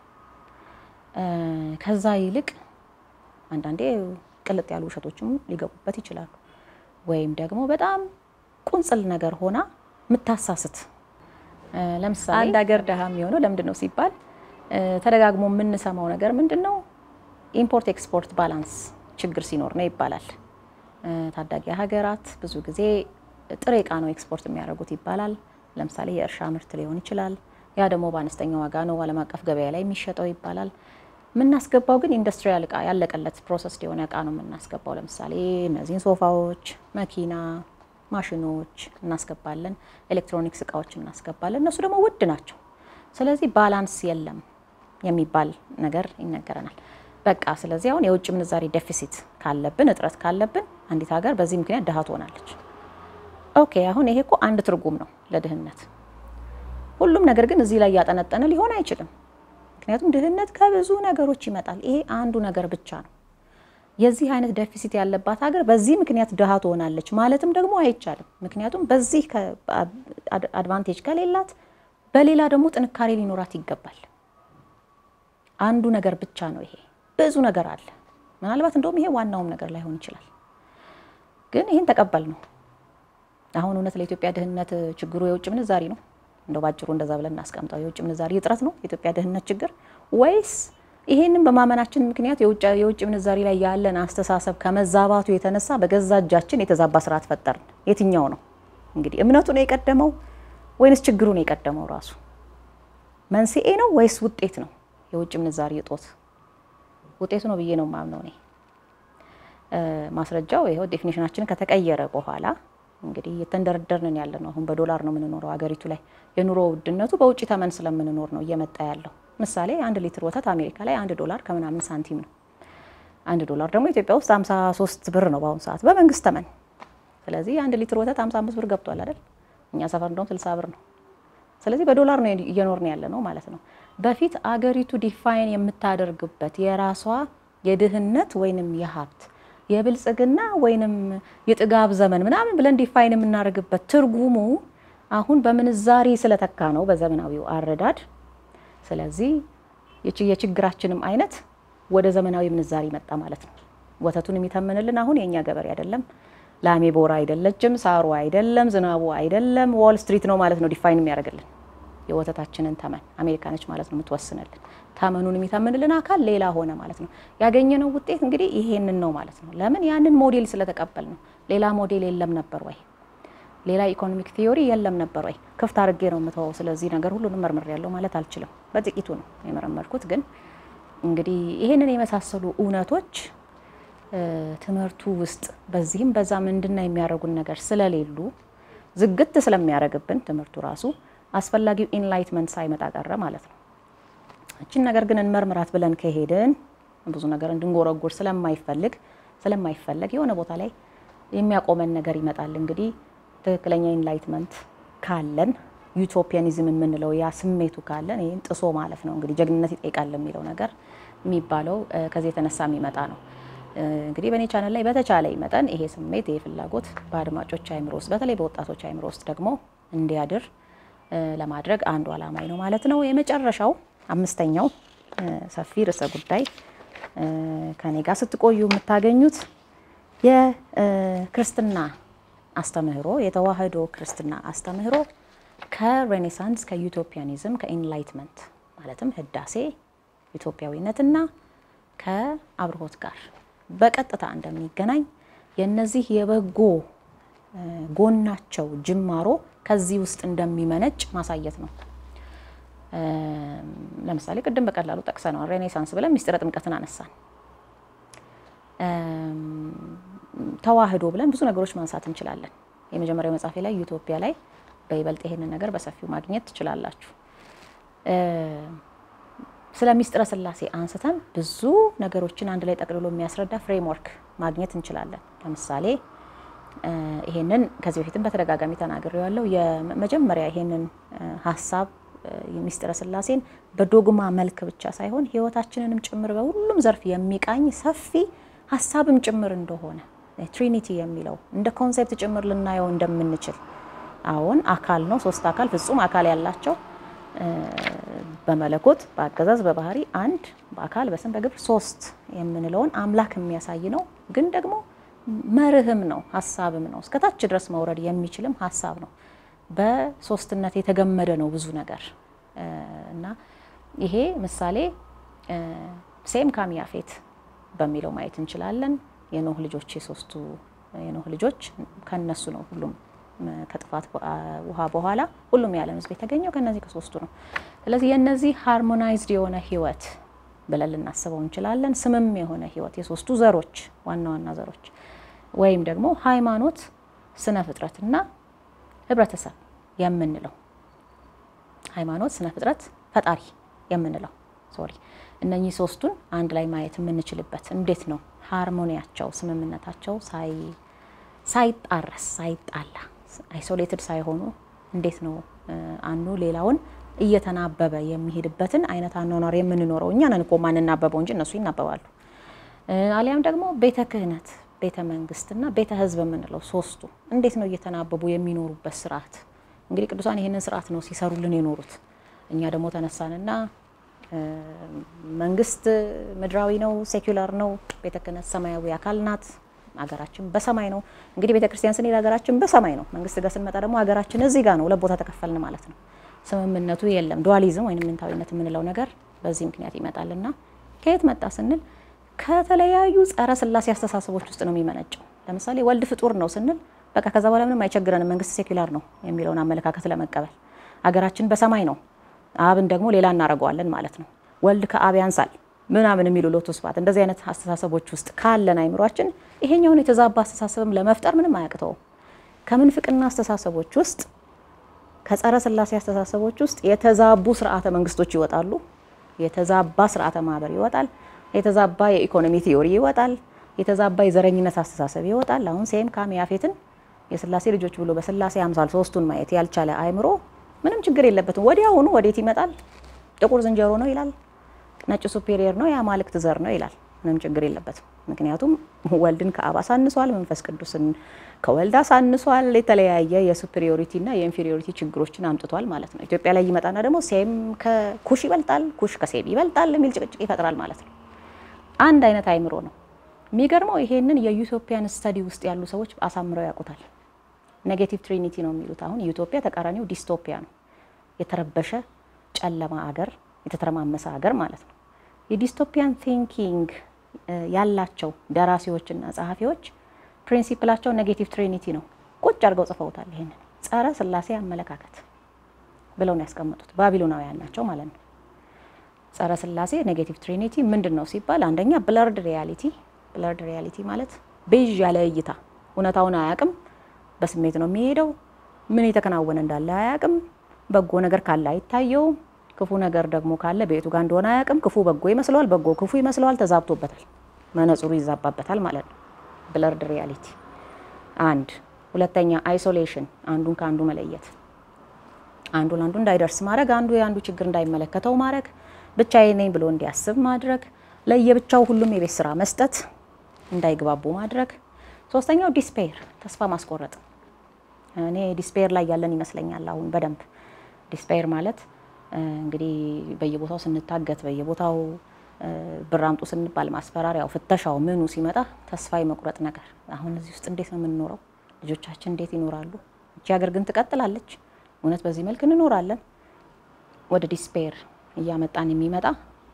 ከዛ ይልቅ አንዳንዴ ቅልጥ ያሉ ውሸቶችም ሊገቡበት ይችላሉ። ወይም ደግሞ በጣም ቁንጽል ነገር ሆና የምታሳስት ለምሳሌ አንድ ሀገር ድሃ የሚሆነው ለምንድን ነው ሲባል ተደጋግሞ የምንሰማው ነገር ምንድን ነው? ኢምፖርት ኤክስፖርት ባላንስ ችግር ሲኖር ነው ይባላል። ታዳጊ ሀገራት ብዙ ጊዜ ጥሬ እቃ ነው ኤክስፖርት የሚያደርጉት ይባላል። ለምሳሌ የእርሻ ምርት ሊሆን ይችላል። ያ ደግሞ በአነስተኛ ዋጋ ነው ዓለም አቀፍ ገበያ ላይ የሚሸጠው ይባላል። የምናስገባው ግን ኢንዱስትሪያል እቃ ያለቀለት ፕሮሰስ የሆነ እቃ ነው የምናስገባው። ለምሳሌ እነዚህን ሶፋዎች፣ መኪና፣ ማሽኖች እናስገባለን፣ ኤሌክትሮኒክስ እቃዎች እናስገባለን። እነሱ ደግሞ ውድ ናቸው። ስለዚህ ባላንስ የለም የሚባል ነገር ይነገረናል። በቃ ስለዚህ አሁን የውጭ ምንዛሪ ዴፊሲት ካለብን እጥረት ካለብን አንዲት ሀገር በዚህ ምክንያት ድሃ ትሆናለች። ኦኬ አሁን ይሄ እኮ አንድ ትርጉም ነው ለድህነት። ሁሉም ነገር ግን እዚህ ላይ ያጠነጠነ ሊሆን አይችልም። ምክንያቱም ድህነት ከብዙ ነገሮች ይመጣል። ይሄ አንዱ ነገር ብቻ ነው። የዚህ አይነት ዴፊሲት ያለባት ሀገር በዚህ ምክንያት ድሃ ትሆናለች ማለትም ደግሞ አይቻልም። ምክንያቱም በዚህ አድቫንቴጅ ከሌላት በሌላ ደግሞ ጥንካሬ ሊኖራት ይገባል። አንዱ ነገር ብቻ ነው ይሄ። ብዙ ነገር አለ። ምናልባት እንደውም ይሄ ዋናውም ነገር ላይሆን ይችላል። ግን ይህን ተቀበል ነው። አሁን እውነት ለኢትዮጵያ ድህነት ችግሩ የውጭ ምንዛሪ ነው? እንደው ባጭሩ እንደዛ ብለን እናስቀምጠው። የውጭ ምንዛሪ እጥረት ነው የኢትዮጵያ ድህነት ችግር ወይስ ይሄንን በማመናችን ምክንያት የውጭ ምንዛሪ ላይ ያለን አስተሳሰብ ከመዛባቱ የተነሳ በገዛ እጃችን የተዛባ ስርዓት ፈጠርን? የትኛው ነው እንግዲህ እምነቱ ነው የቀደመው ወይንስ ችግሩ ነው የቀደመው? ራሱ መንስኤ ነው ወይስ ውጤት ነው? የውጭ ምንዛሪ እጦት ውጤቱ ነው ብዬ ነው የማምነው እኔ። ማስረጃው ይኸው ዴፊኒሽናችንን ከተቀየረ በኋላ እንግዲህ እየተንደረደርን ያለ ነው። አሁን በዶላር ነው የምንኖረው ሀገሪቱ ላይ የኑሮ ውድነቱ በውጭ ተመን ስለምንኖር ነው እየመጣ ያለው። ምሳሌ አንድ ሊትር ወተት አሜሪካ ላይ አንድ ዶላር ከምናምን ሳንቲም ነው። አንድ ዶላር ደግሞ ኢትዮጵያ ውስጥ 53 ብር ነው በአሁኑ ሰዓት በመንግስት ተመን። ስለዚህ አንድ ሊትር ወተት 55 ብር ገብቷል አይደል? እኛ ሰፈር እንደውም 60 ብር ነው። ስለዚህ በዶላር ነው እየኖርን ያለ ነው ማለት ነው። በፊት አገሪቱ ዲፋይን የምታደርግበት የራሷ የድህነት ወይንም የሀብት የብልጽግና ወይንም የጥጋብ ዘመን ምናምን ብለን ዲፋይን የምናደርግበት ትርጉሙ አሁን በምንዛሪ ስለተካ ነው በዘመናዊው አረዳድ። ስለዚህ የችግራችንም አይነት ወደ ዘመናዊ ምንዛሪ መጣ ማለት ነው። ወተቱን የሚተምንልን አሁን የእኛ ገበሬ አይደለም፣ ላሜ ቦራ አይደለችም፣ ሳሩ አይደለም፣ ዝናቡ አይደለም፣ ዋል ስትሪት ነው ማለት ነው ዲፋይን የሚያደርግልን የወተታችንን ተመን አሜሪካ ነች ማለት ነው የምትወስንልን። ተመኑን የሚተምንልን አካል ሌላ ሆነ ማለት ነው። ያገኘነው ውጤት እንግዲህ ይሄንን ነው ማለት ነው። ለምን ያንን ሞዴል ስለተቀበል ነው። ሌላ ሞዴል የለም ነበር ወይ? ሌላ ኢኮኖሚክ ቲዮሪ የለም ነበር ወይ? ክፍት አድርጌ ነው የምተወው። ስለዚህ ነገር ሁሉንም መርምር ያለው ማለት አልችልም። በጥቂቱ ነው የመረመርኩት። ግን እንግዲህ ይሄንን የመሳሰሉ እውነቶች ትምህርቱ ውስጥ በዚህም በዛ ምንድና የሚያደርጉን ነገር ስለሌሉ ዝግት ስለሚያደርግብን ትምህርቱ ራሱ አስፈላጊው ኢንላይትመንት ሳይመጣ ቀረ ማለት ነው። እችን ነገር ግን እንመርምራት ብለን ከሄድን ብዙ ነገር እንድንጎረጎር ስለማይፈልግ ስለማይፈለግ የሆነ ቦታ ላይ የሚያቆመን ነገር ይመጣል። እንግዲህ ትክክለኛ ኢንላይትመንት ካለን ዩቶፒያኒዝም የምንለው ያ ስሜቱ ካለን ይህን ጥሶ ማለፍ ነው እንግዲህ ጀግንነት ይጠይቃል የሚለው ነገር የሚባለው ከዚህ የተነሳ የሚመጣ ነው። እንግዲህ በእኔ ቻናል ላይ በተቻለ መጠን ይሄ ስሜት ይሄ ፍላጎት በአድማጮች አይምሮ ውስጥ በተለይ በወጣቶች አይምሮ ውስጥ ደግሞ እንዲያድር ለማድረግ አንዱ አላማኝ ነው ማለት ነው። የመጨረሻው አምስተኛው ሰፊ ርዕሰ ጉዳይ ከኔ ጋር ስትቆዩ የምታገኙት የክርስትና አስተምህሮ የተዋህዶ ክርስትና አስተምህሮ ከሬኔሳንስ ከዩቶፒያኒዝም ከኢንላይትመንት ማለትም ህዳሴ ኢትዮጵያዊነትና ከአብርሆት ጋር በቀጥታ እንደሚገናኝ የነዚህ የበጎ ጎናቸው ጅማሮ ከዚህ ውስጥ እንደሚመነጭ ማሳየት ነው። ለምሳሌ ቅድም በቀላሉ ጠቅሰነዋል። ሬኔሳንስ ብለን ሚስጥረ ጥምቀትን አነሳን። ተዋህዶ ብለን ብዙ ነገሮች ማንሳት እንችላለን። የመጀመሪያው መጽሐፌ ላይ ዩቶፒያ ላይ በይበልጥ ይሄንን ነገር በሰፊው ማግኘት ትችላላችሁ። ስለ ሚስጥረ ስላሴ አንስተን ብዙ ነገሮችን አንድ ላይ ጠቅልሎ የሚያስረዳ ፍሬምወርክ ማግኘት እንችላለን። ለምሳሌ ይሄንን ከዚህ በፊትም በተደጋጋሚ ተናግሬ ያለው የመጀመሪያ ይሄንን ሀሳብ የሚስጥረ ስላሴን በዶግማ መልክ ብቻ ሳይሆን ሕይወታችንንም ጭምር በሁሉም ዘርፍ የሚቃኝ ሰፊ ሀሳብም ጭምር እንደሆነ ትሪኒቲ የሚለው እንደ ኮንሴፕት ጭምር ልናየው እንደምንችል አዎን አካል ነው። ሶስት አካል ፍጹም አካል ያላቸው በመለኮት በአገዛዝ በባህሪ አንድ በአካል በስም በግብር ሶስት የምንለውን አምላክ የሚያሳይ ነው። ግን ደግሞ መርህም ነው ሀሳብም ነው። እስከታች ድረስ መውረድ የሚችልም ሀሳብ ነው። በሶስትነት የተገመደ ነው ብዙ ነገር እና ይሄ ምሳሌ ሴም ካም ያፌት በሚለው ማየት እንችላለን። የኖህ ልጆች የሶስቱ የኖህ ልጆች ከነሱ ነው ሁሉም ከጥፋት ውሃ በኋላ ሁሉም የዓለም ሕዝብ የተገኘው ከነዚህ ከሶስቱ ነው። ስለዚህ የነዚህ ሃርሞናይዝድ የሆነ ህይወት ብለን ልናስበው እንችላለን። ስምም የሆነ ህይወት የሶስቱ ዘሮች ዋና ዋና ዘሮች ወይም ደግሞ ሃይማኖት፣ ስነ ፍጥረትና ህብረተሰብ የምንለው ሃይማኖት፣ ስነ ፍጥረት፣ ፈጣሪ የምንለው ሶሪ እነኚህ ሶስቱን አንድ ላይ ማየት የምንችልበት እንዴት ነው ሃርሞኒያቸው ስምምነታቸው ሳይጣረስ ሳይጣላ አይሶሌትድ ሳይሆኑ እንዴት ነው አንዱ ሌላውን እየተናበበ የሚሄድበትን አይነት አኗኗር የምንኖረው እኛ ነን እኮ ማንናበበው እንጂ እነሱ ይናበባሉ። አሊያም ደግሞ ቤተ ክህነት፣ ቤተ መንግስትና ቤተ ህዝብ የምንለው ሶስቱ እንዴት ነው እየተናበቡ የሚኖሩበት ስርዓት። እንግዲህ ቅዱሳን ይህንን ስርዓት ነው ሲሰሩልን የኖሩት። እኛ ደግሞ ተነሳንና መንግስት ምድራዊ ነው፣ ሴኩላር ነው። ቤተ ክህነት ሰማያዊ አካል ናት። ሀገራችን በሰማይ ነው። እንግዲህ ቤተ ክርስቲያን ስንሄድ ሀገራችን በሰማይ ነው። መንግስት ጋር ስንመጣ ደግሞ ሀገራችን እዚህ ጋር ነው። ሁለት ቦታ ተከፈልን ማለት ነው። ስምምነቱ የለም። ዱዋሊዝም ወይም ምንታዊነት የምንለው ነገር በዚህ ምክንያት ይመጣልና ከየት መጣ ስንል ከተለያዩ ጸረ ስላሴ አስተሳሰቦች ውስጥ ነው የሚመነጨው። ለምሳሌ ወልድ ፍጡር ነው ስንል በቃ ከዛ በኋላ ምንም አይቸግረንም መንግስት ሴኩላር ነው የሚለውን አመለካከት ለመቀበል ሀገራችን በሰማይ ነው፣ አብን ደግሞ ሌላ እናደርገዋለን ማለት ነው። ወልድ ከአብ ያንሳል ምናምን የሚሉ ሎቱ ስብሐት እንደዚህ አይነት አስተሳሰቦች ውስጥ ካለን አይምሯችን ይሄኛውን የተዛባ አስተሳሰብም ለመፍጠር ምንም አያቅተውም። ከምንፍቅና አስተሳሰቦች ውስጥ ከጸረ ስላሴ አስተሳሰቦች ውስጥ የተዛቡ ስርዓተ መንግስቶች ይወጣሉ። የተዛባ ስርዓተ ማህበር ይወጣል። የተዛባ የኢኮኖሚ ቲዮሪ ይወጣል። የተዛባ የዘረኝነት አስተሳሰብ ይወጣል። አሁን ሴም ካም ያፌትን የስላሴ ልጆች ብሎ በስላሴ አምሳል ሶስቱን ማየት ያልቻለ አይምሮ ምንም ችግር የለበትም። ወዲያውኑ ወዴት ይመጣል? ጥቁር ዝንጀሮ ነው ይላል። ነጭ ሱፔሪየር ነው የአማልክት ዘር ነው ይላል። ምንም ችግር የለበትም። ምክንያቱም ወልድን ከአብ አሳንሷል፣ መንፈስ ቅዱስን ከወልድ አሳንሷል። የተለያየ የሱፔሪዮሪቲና የኢንፌሪዮሪቲ ችግሮችን አምጥቷል ማለት ነው። ኢትዮጵያ ላይ ይመጣና ደግሞ ሴም ከኩሽ ይበልጣል፣ ኩሽ ከሴም ይበልጣል የሚል ጭቅጭቅ ይፈጥራል ማለት ነው። አንድ አይነት አይምሮ ነው። የሚገርመው ይሄንን የዩቶፒያን ስተዲ ውስጥ ያሉ ሰዎች አሳምረው ያውቁታል። ኔጌቲቭ ትሪኒቲ ነው የሚሉት። አሁን ዩቶፒያ ተቃራኒው ዲስቶፒያ ነው። የተረበሸ ጨለማ አገር፣ የተተረማመሰ ሀገር ማለት ነው። የዲስቶፒያን ቲንኪንግ ያላቸው ደራሲዎችና ጸሐፊዎች ፕሪንሲፕላቸው ኔጌቲቭ ትሪኒቲ ነው። ቁጭ አድርገው ጽፈውታል። ይሄንን ጸረ ስላሴ አመለካከት ብለው ነው ያስቀመጡት። ባቢሎናውያን ናቸው ማለት ነው። ጸረ ስላሴ ኔጌቲቭ ትሪኒቲ ምንድን ነው ሲባል አንደኛ ብለርድ ሪያሊቲ። ብለርድ ሪያሊቲ ማለት ቤዥ ያለ እይታ፣ እውነታውን አያውቅም፣ በስሜት ነው የሚሄደው። ምን የተከናወነ እንዳለ አያውቅም። በጎ ነገር ካለ አይታየውም። ክፉ ነገር ደግሞ ካለ ቤቱ ጋር እንደሆነ አያውቅም። ክፉ በጎ ይመስለዋል፣ በጎ ክፉ ይመስለዋል። ተዛብቶበታል፣ መነጽሩ ይዛባበታል ማለት ነው። ብለርድ ሪያሊቲ አንድ። ሁለተኛ አይሶሌሽን፣ አንዱን ከአንዱ መለየት፣ አንዱ ለአንዱ እንዳይደርስ ማድረግ፣ አንዱ የአንዱ ችግር እንዳይመለከተው ማድረግ፣ ብቻዬ ነኝ ብሎ እንዲያስብ ማድረግ፣ ለየብቻው ሁሉም የቤት ስራ መስጠት፣ እንዳይግባቡ ማድረግ። ሶስተኛው ዲስፔር፣ ተስፋ ማስቆረጥ። እኔ ዲስፔር ላይ ያለን ይመስለኛል አሁን በደንብ ዲስፔር ማለት እንግዲህ በየቦታው ስንታገት በየቦታው ብር አምጡ ስንባል ማስፈራሪያው፣ ፍተሻው፣ ምኑ ሲመጣ ተስፋ የመቁረጥ ነገር። አሁን እዚህ ውስጥ እንዴት ነው የምንኖረው? ልጆቻችን እንዴት ይኖራሉ? እቺ ሀገር ግን ትቀጥላለች? እውነት በዚህ መልክ እንኖራለን? ወደ ዲስፔር እያመጣን የሚመጣ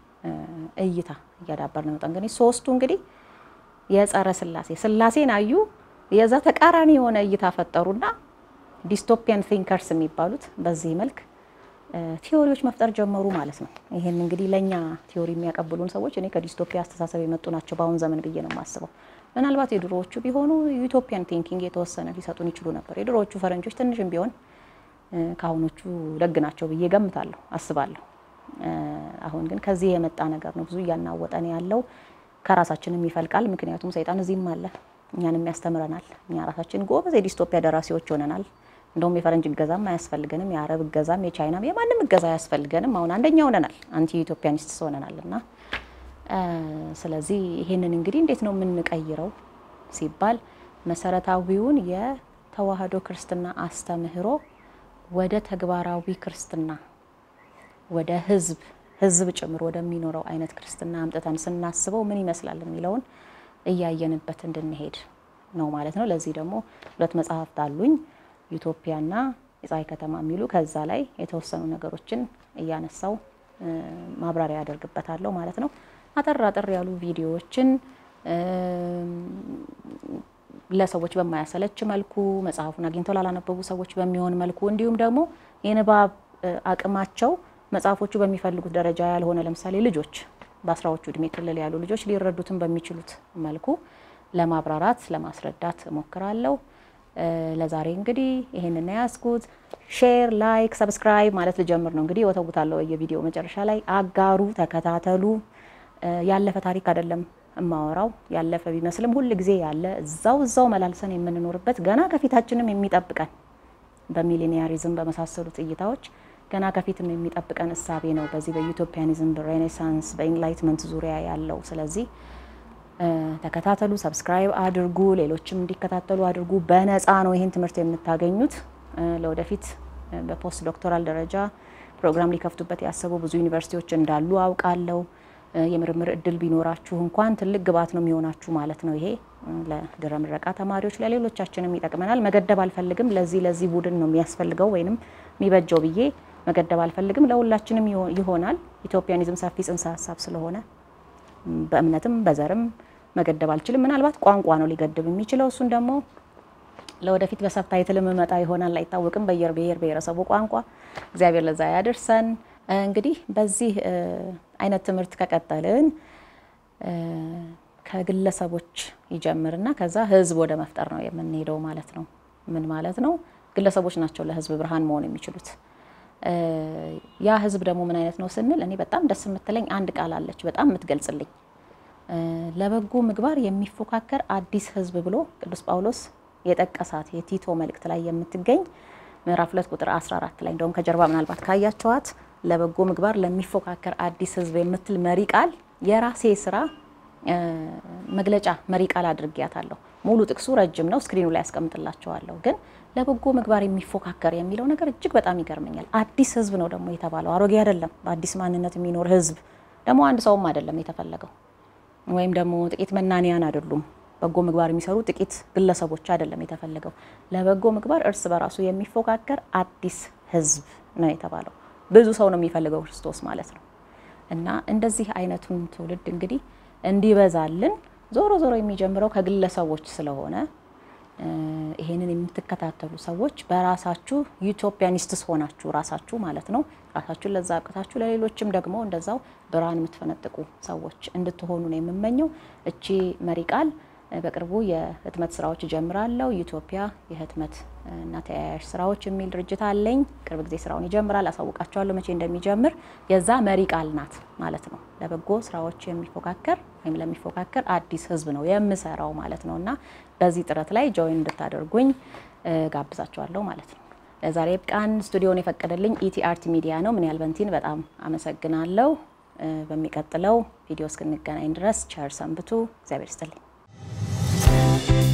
እይታ እያዳበር ነው። እንግዲህ ሶስቱ እንግዲህ የጸረ ስላሴ ስላሴን አዩ፣ የዛ ተቃራኒ የሆነ እይታ ፈጠሩና ዲስቶፒያን ቲንከርስ የሚባሉት በዚህ መልክ ቲዎሪዎች መፍጠር ጀመሩ ማለት ነው። ይህን እንግዲህ ለእኛ ቲዎሪ የሚያቀብሉን ሰዎች እኔ ከዲስቶፒያ አስተሳሰብ የመጡ ናቸው በአሁን ዘመን ብዬ ነው የማስበው። ምናልባት የድሮዎቹ ቢሆኑ ዩቶፒያን ቲንኪንግ የተወሰነ ሊሰጡን ይችሉ ነበር። የድሮዎቹ ፈረንጆች ትንሽም ቢሆን ከአሁኖቹ ደግ ናቸው ብዬ ገምታለሁ፣ አስባለሁ። አሁን ግን ከዚህ የመጣ ነገር ነው ብዙ እያናወጠን ያለው ከራሳችንም ይፈልቃል። ምክንያቱም ሰይጣን እዚህም አለ፣ እኛንም ያስተምረናል። እኛ ራሳችን ጎበዝ የዲስቶፒያ ደራሲዎች ሆነናል። እንደውም የፈረንጅ እገዛም አያስፈልገንም፣ የአረብ እገዛም የቻይናም የማንም እገዛ አያስፈልገንም። አሁን አንደኛ ሆነናል፣ አንቲ ኢትዮጵያኒስትስ ሆነናል። እና ስለዚህ ይሄንን እንግዲህ እንዴት ነው የምንቀይረው ሲባል መሰረታዊውን የተዋህዶ ክርስትና አስተምህሮ ወደ ተግባራዊ ክርስትና ወደ ህዝብ ህዝብ ጭምር ወደሚኖረው አይነት ክርስትና አምጥተን ስናስበው ምን ይመስላል የሚለውን እያየንበት እንድንሄድ ነው ማለት ነው። ለዚህ ደግሞ ሁለት መጽሐፍት አሉኝ ዩቶፒያና የፀሐይ ከተማ የሚሉ ከዛ ላይ የተወሰኑ ነገሮችን እያነሳው ማብራሪያ ያደርግበታለሁ ማለት ነው። አጠር አጠር ያሉ ቪዲዮዎችን ለሰዎች በማያሰለች መልኩ መጽሐፉን አግኝተው ላላነበቡ ሰዎች በሚሆን መልኩ እንዲሁም ደግሞ የንባብ አቅማቸው መጽሐፎቹ በሚፈልጉት ደረጃ ያልሆነ ለምሳሌ ልጆች በአስራዎቹ እድሜ ክልል ያሉ ልጆች ሊረዱትን በሚችሉት መልኩ ለማብራራት ለማስረዳት እሞክራለሁ። ለዛሬ እንግዲህ ይሄንን ያስኩት። ሼር፣ ላይክ፣ ሰብስክራይብ ማለት ልጀምር ነው እንግዲህ ወተውታለሁ። የቪዲዮ መጨረሻ ላይ አጋሩ፣ ተከታተሉ። ያለፈ ታሪክ አይደለም እማወራው ያለፈ ቢመስልም ሁል ጊዜ ያለ እዛው እዛው መላልሰን የምንኖርበት ገና ከፊታችንም የሚጠብቀን በሚሊኒያሪዝም በመሳሰሉት እይታዎች ገና ከፊትም የሚጠብቀን እሳቤ ነው። በዚህ በዩቶፒያኒዝም በሬኔሳንስ በኢንላይትመንት ዙሪያ ያለው ስለዚህ ተከታተሉ፣ ሰብስክራይብ አድርጉ፣ ሌሎችም እንዲከታተሉ አድርጉ። በነፃ ነው ይህን ትምህርት የምታገኙት። ለወደፊት በፖስት ዶክቶራል ደረጃ ፕሮግራም ሊከፍቱበት ያሰቡ ብዙ ዩኒቨርሲቲዎች እንዳሉ አውቃለሁ። የምርምር እድል ቢኖራችሁ እንኳን ትልቅ ግብዓት ነው የሚሆናችሁ ማለት ነው። ይሄ ለድህረ ምረቃ ተማሪዎች ለሌሎቻችንም ይጠቅመናል። መገደብ አልፈልግም። ለዚህ ለዚህ ቡድን ነው የሚያስፈልገው ወይንም የሚበጀው ብዬ መገደብ አልፈልግም። ለሁላችንም ይሆናል። ኢትዮፒያኒዝም ሰፊ ጽንሰ ሀሳብ ስለሆነ በእምነትም በዘርም መገደብ አልችልም። ምናልባት ቋንቋ ነው ሊገድብ የሚችለው። እሱን ደግሞ ለወደፊት በሰብታይትል መጣ ይሆናል አይታወቅም። በየር ብሔር ብሔረሰቡ ቋንቋ እግዚአብሔር ለዛ ያደርሰን። እንግዲህ በዚህ አይነት ትምህርት ከቀጠልን ከግለሰቦች ይጀምርና ከዛ ህዝብ ወደ መፍጠር ነው የምንሄደው ማለት ነው። ምን ማለት ነው? ግለሰቦች ናቸው ለህዝብ ብርሃን መሆን የሚችሉት። ያ ህዝብ ደግሞ ምን አይነት ነው ስንል እኔ በጣም ደስ የምትለኝ አንድ ቃል አለች፣ በጣም የምትገልጽልኝ ለበጎ ምግባር የሚፎካከር አዲስ ህዝብ ብሎ ቅዱስ ጳውሎስ የጠቀሳት የቲቶ መልእክት ላይ የምትገኝ ምዕራፍ ሁለት ቁጥር 14 ላይ እንደውም ከጀርባ ምናልባት ካያቸዋት ለበጎ ምግባር ለሚፎካከር አዲስ ህዝብ የምትል መሪ ቃል የራሴ ስራ መግለጫ መሪ ቃል አድርጊያታለሁ። ሙሉ ጥቅሱ ረጅም ነው፣ ስክሪኑ ላይ ያስቀምጥላቸዋለሁ። ግን ለበጎ ምግባር የሚፎካከር የሚለው ነገር እጅግ በጣም ይገርመኛል። አዲስ ህዝብ ነው ደግሞ የተባለው፣ አሮጌ አይደለም። በአዲስ ማንነት የሚኖር ህዝብ ደግሞ አንድ ሰውም አይደለም የተፈለገው፣ ወይም ደግሞ ጥቂት መናንያን አይደሉም። በጎ ምግባር የሚሰሩ ጥቂት ግለሰቦች አይደለም የተፈለገው። ለበጎ ምግባር እርስ በራሱ የሚፎካከር አዲስ ህዝብ ነው የተባለው። ብዙ ሰው ነው የሚፈልገው ክርስቶስ ማለት ነው። እና እንደዚህ አይነቱን ትውልድ እንግዲህ እንዲበዛልን ዞሮ ዞሮ የሚጀምረው ከግለሰቦች ስለሆነ ይሄንን የምትከታተሉ ሰዎች በራሳችሁ ዩቶፒያኒስትስ ሆናችሁ ራሳችሁ ማለት ነው ራሳችሁን ለዛ አብቅታችሁ ለሌሎችም ደግሞ እንደዛው ብርሃን የምትፈነጥቁ ሰዎች እንድትሆኑ ነው የምመኘው። እቺ መሪ ቃል በቅርቡ የህትመት ስራዎች እጀምራለሁ። ዩቶፒያ የህትመት እና ተያያዥ ስራዎች የሚል ድርጅት አለኝ። ቅርብ ጊዜ ስራውን ይጀምራል። አሳውቃቸዋለሁ መቼ እንደሚጀምር። የዛ መሪ ቃል ናት ማለት ነው። ለበጎ ስራዎች የሚፎካከር ወይም ለሚፎካከር አዲስ ህዝብ ነው የምሰራው ማለት ነው። እና በዚህ ጥረት ላይ ጆይን እንድታደርጉኝ ጋብዛቸዋለሁ ማለት ነው። ለዛሬ ቃን ስቱዲዮን የፈቀደልኝ ኢቲ አርት ሚዲያ ነው። ምን ያህል በንቲን በጣም አመሰግናለሁ። በሚቀጥለው ቪዲዮ እስክንገናኝ ድረስ ቸር ሰንብቱ። እግዚአብሔር ይስጥልኝ።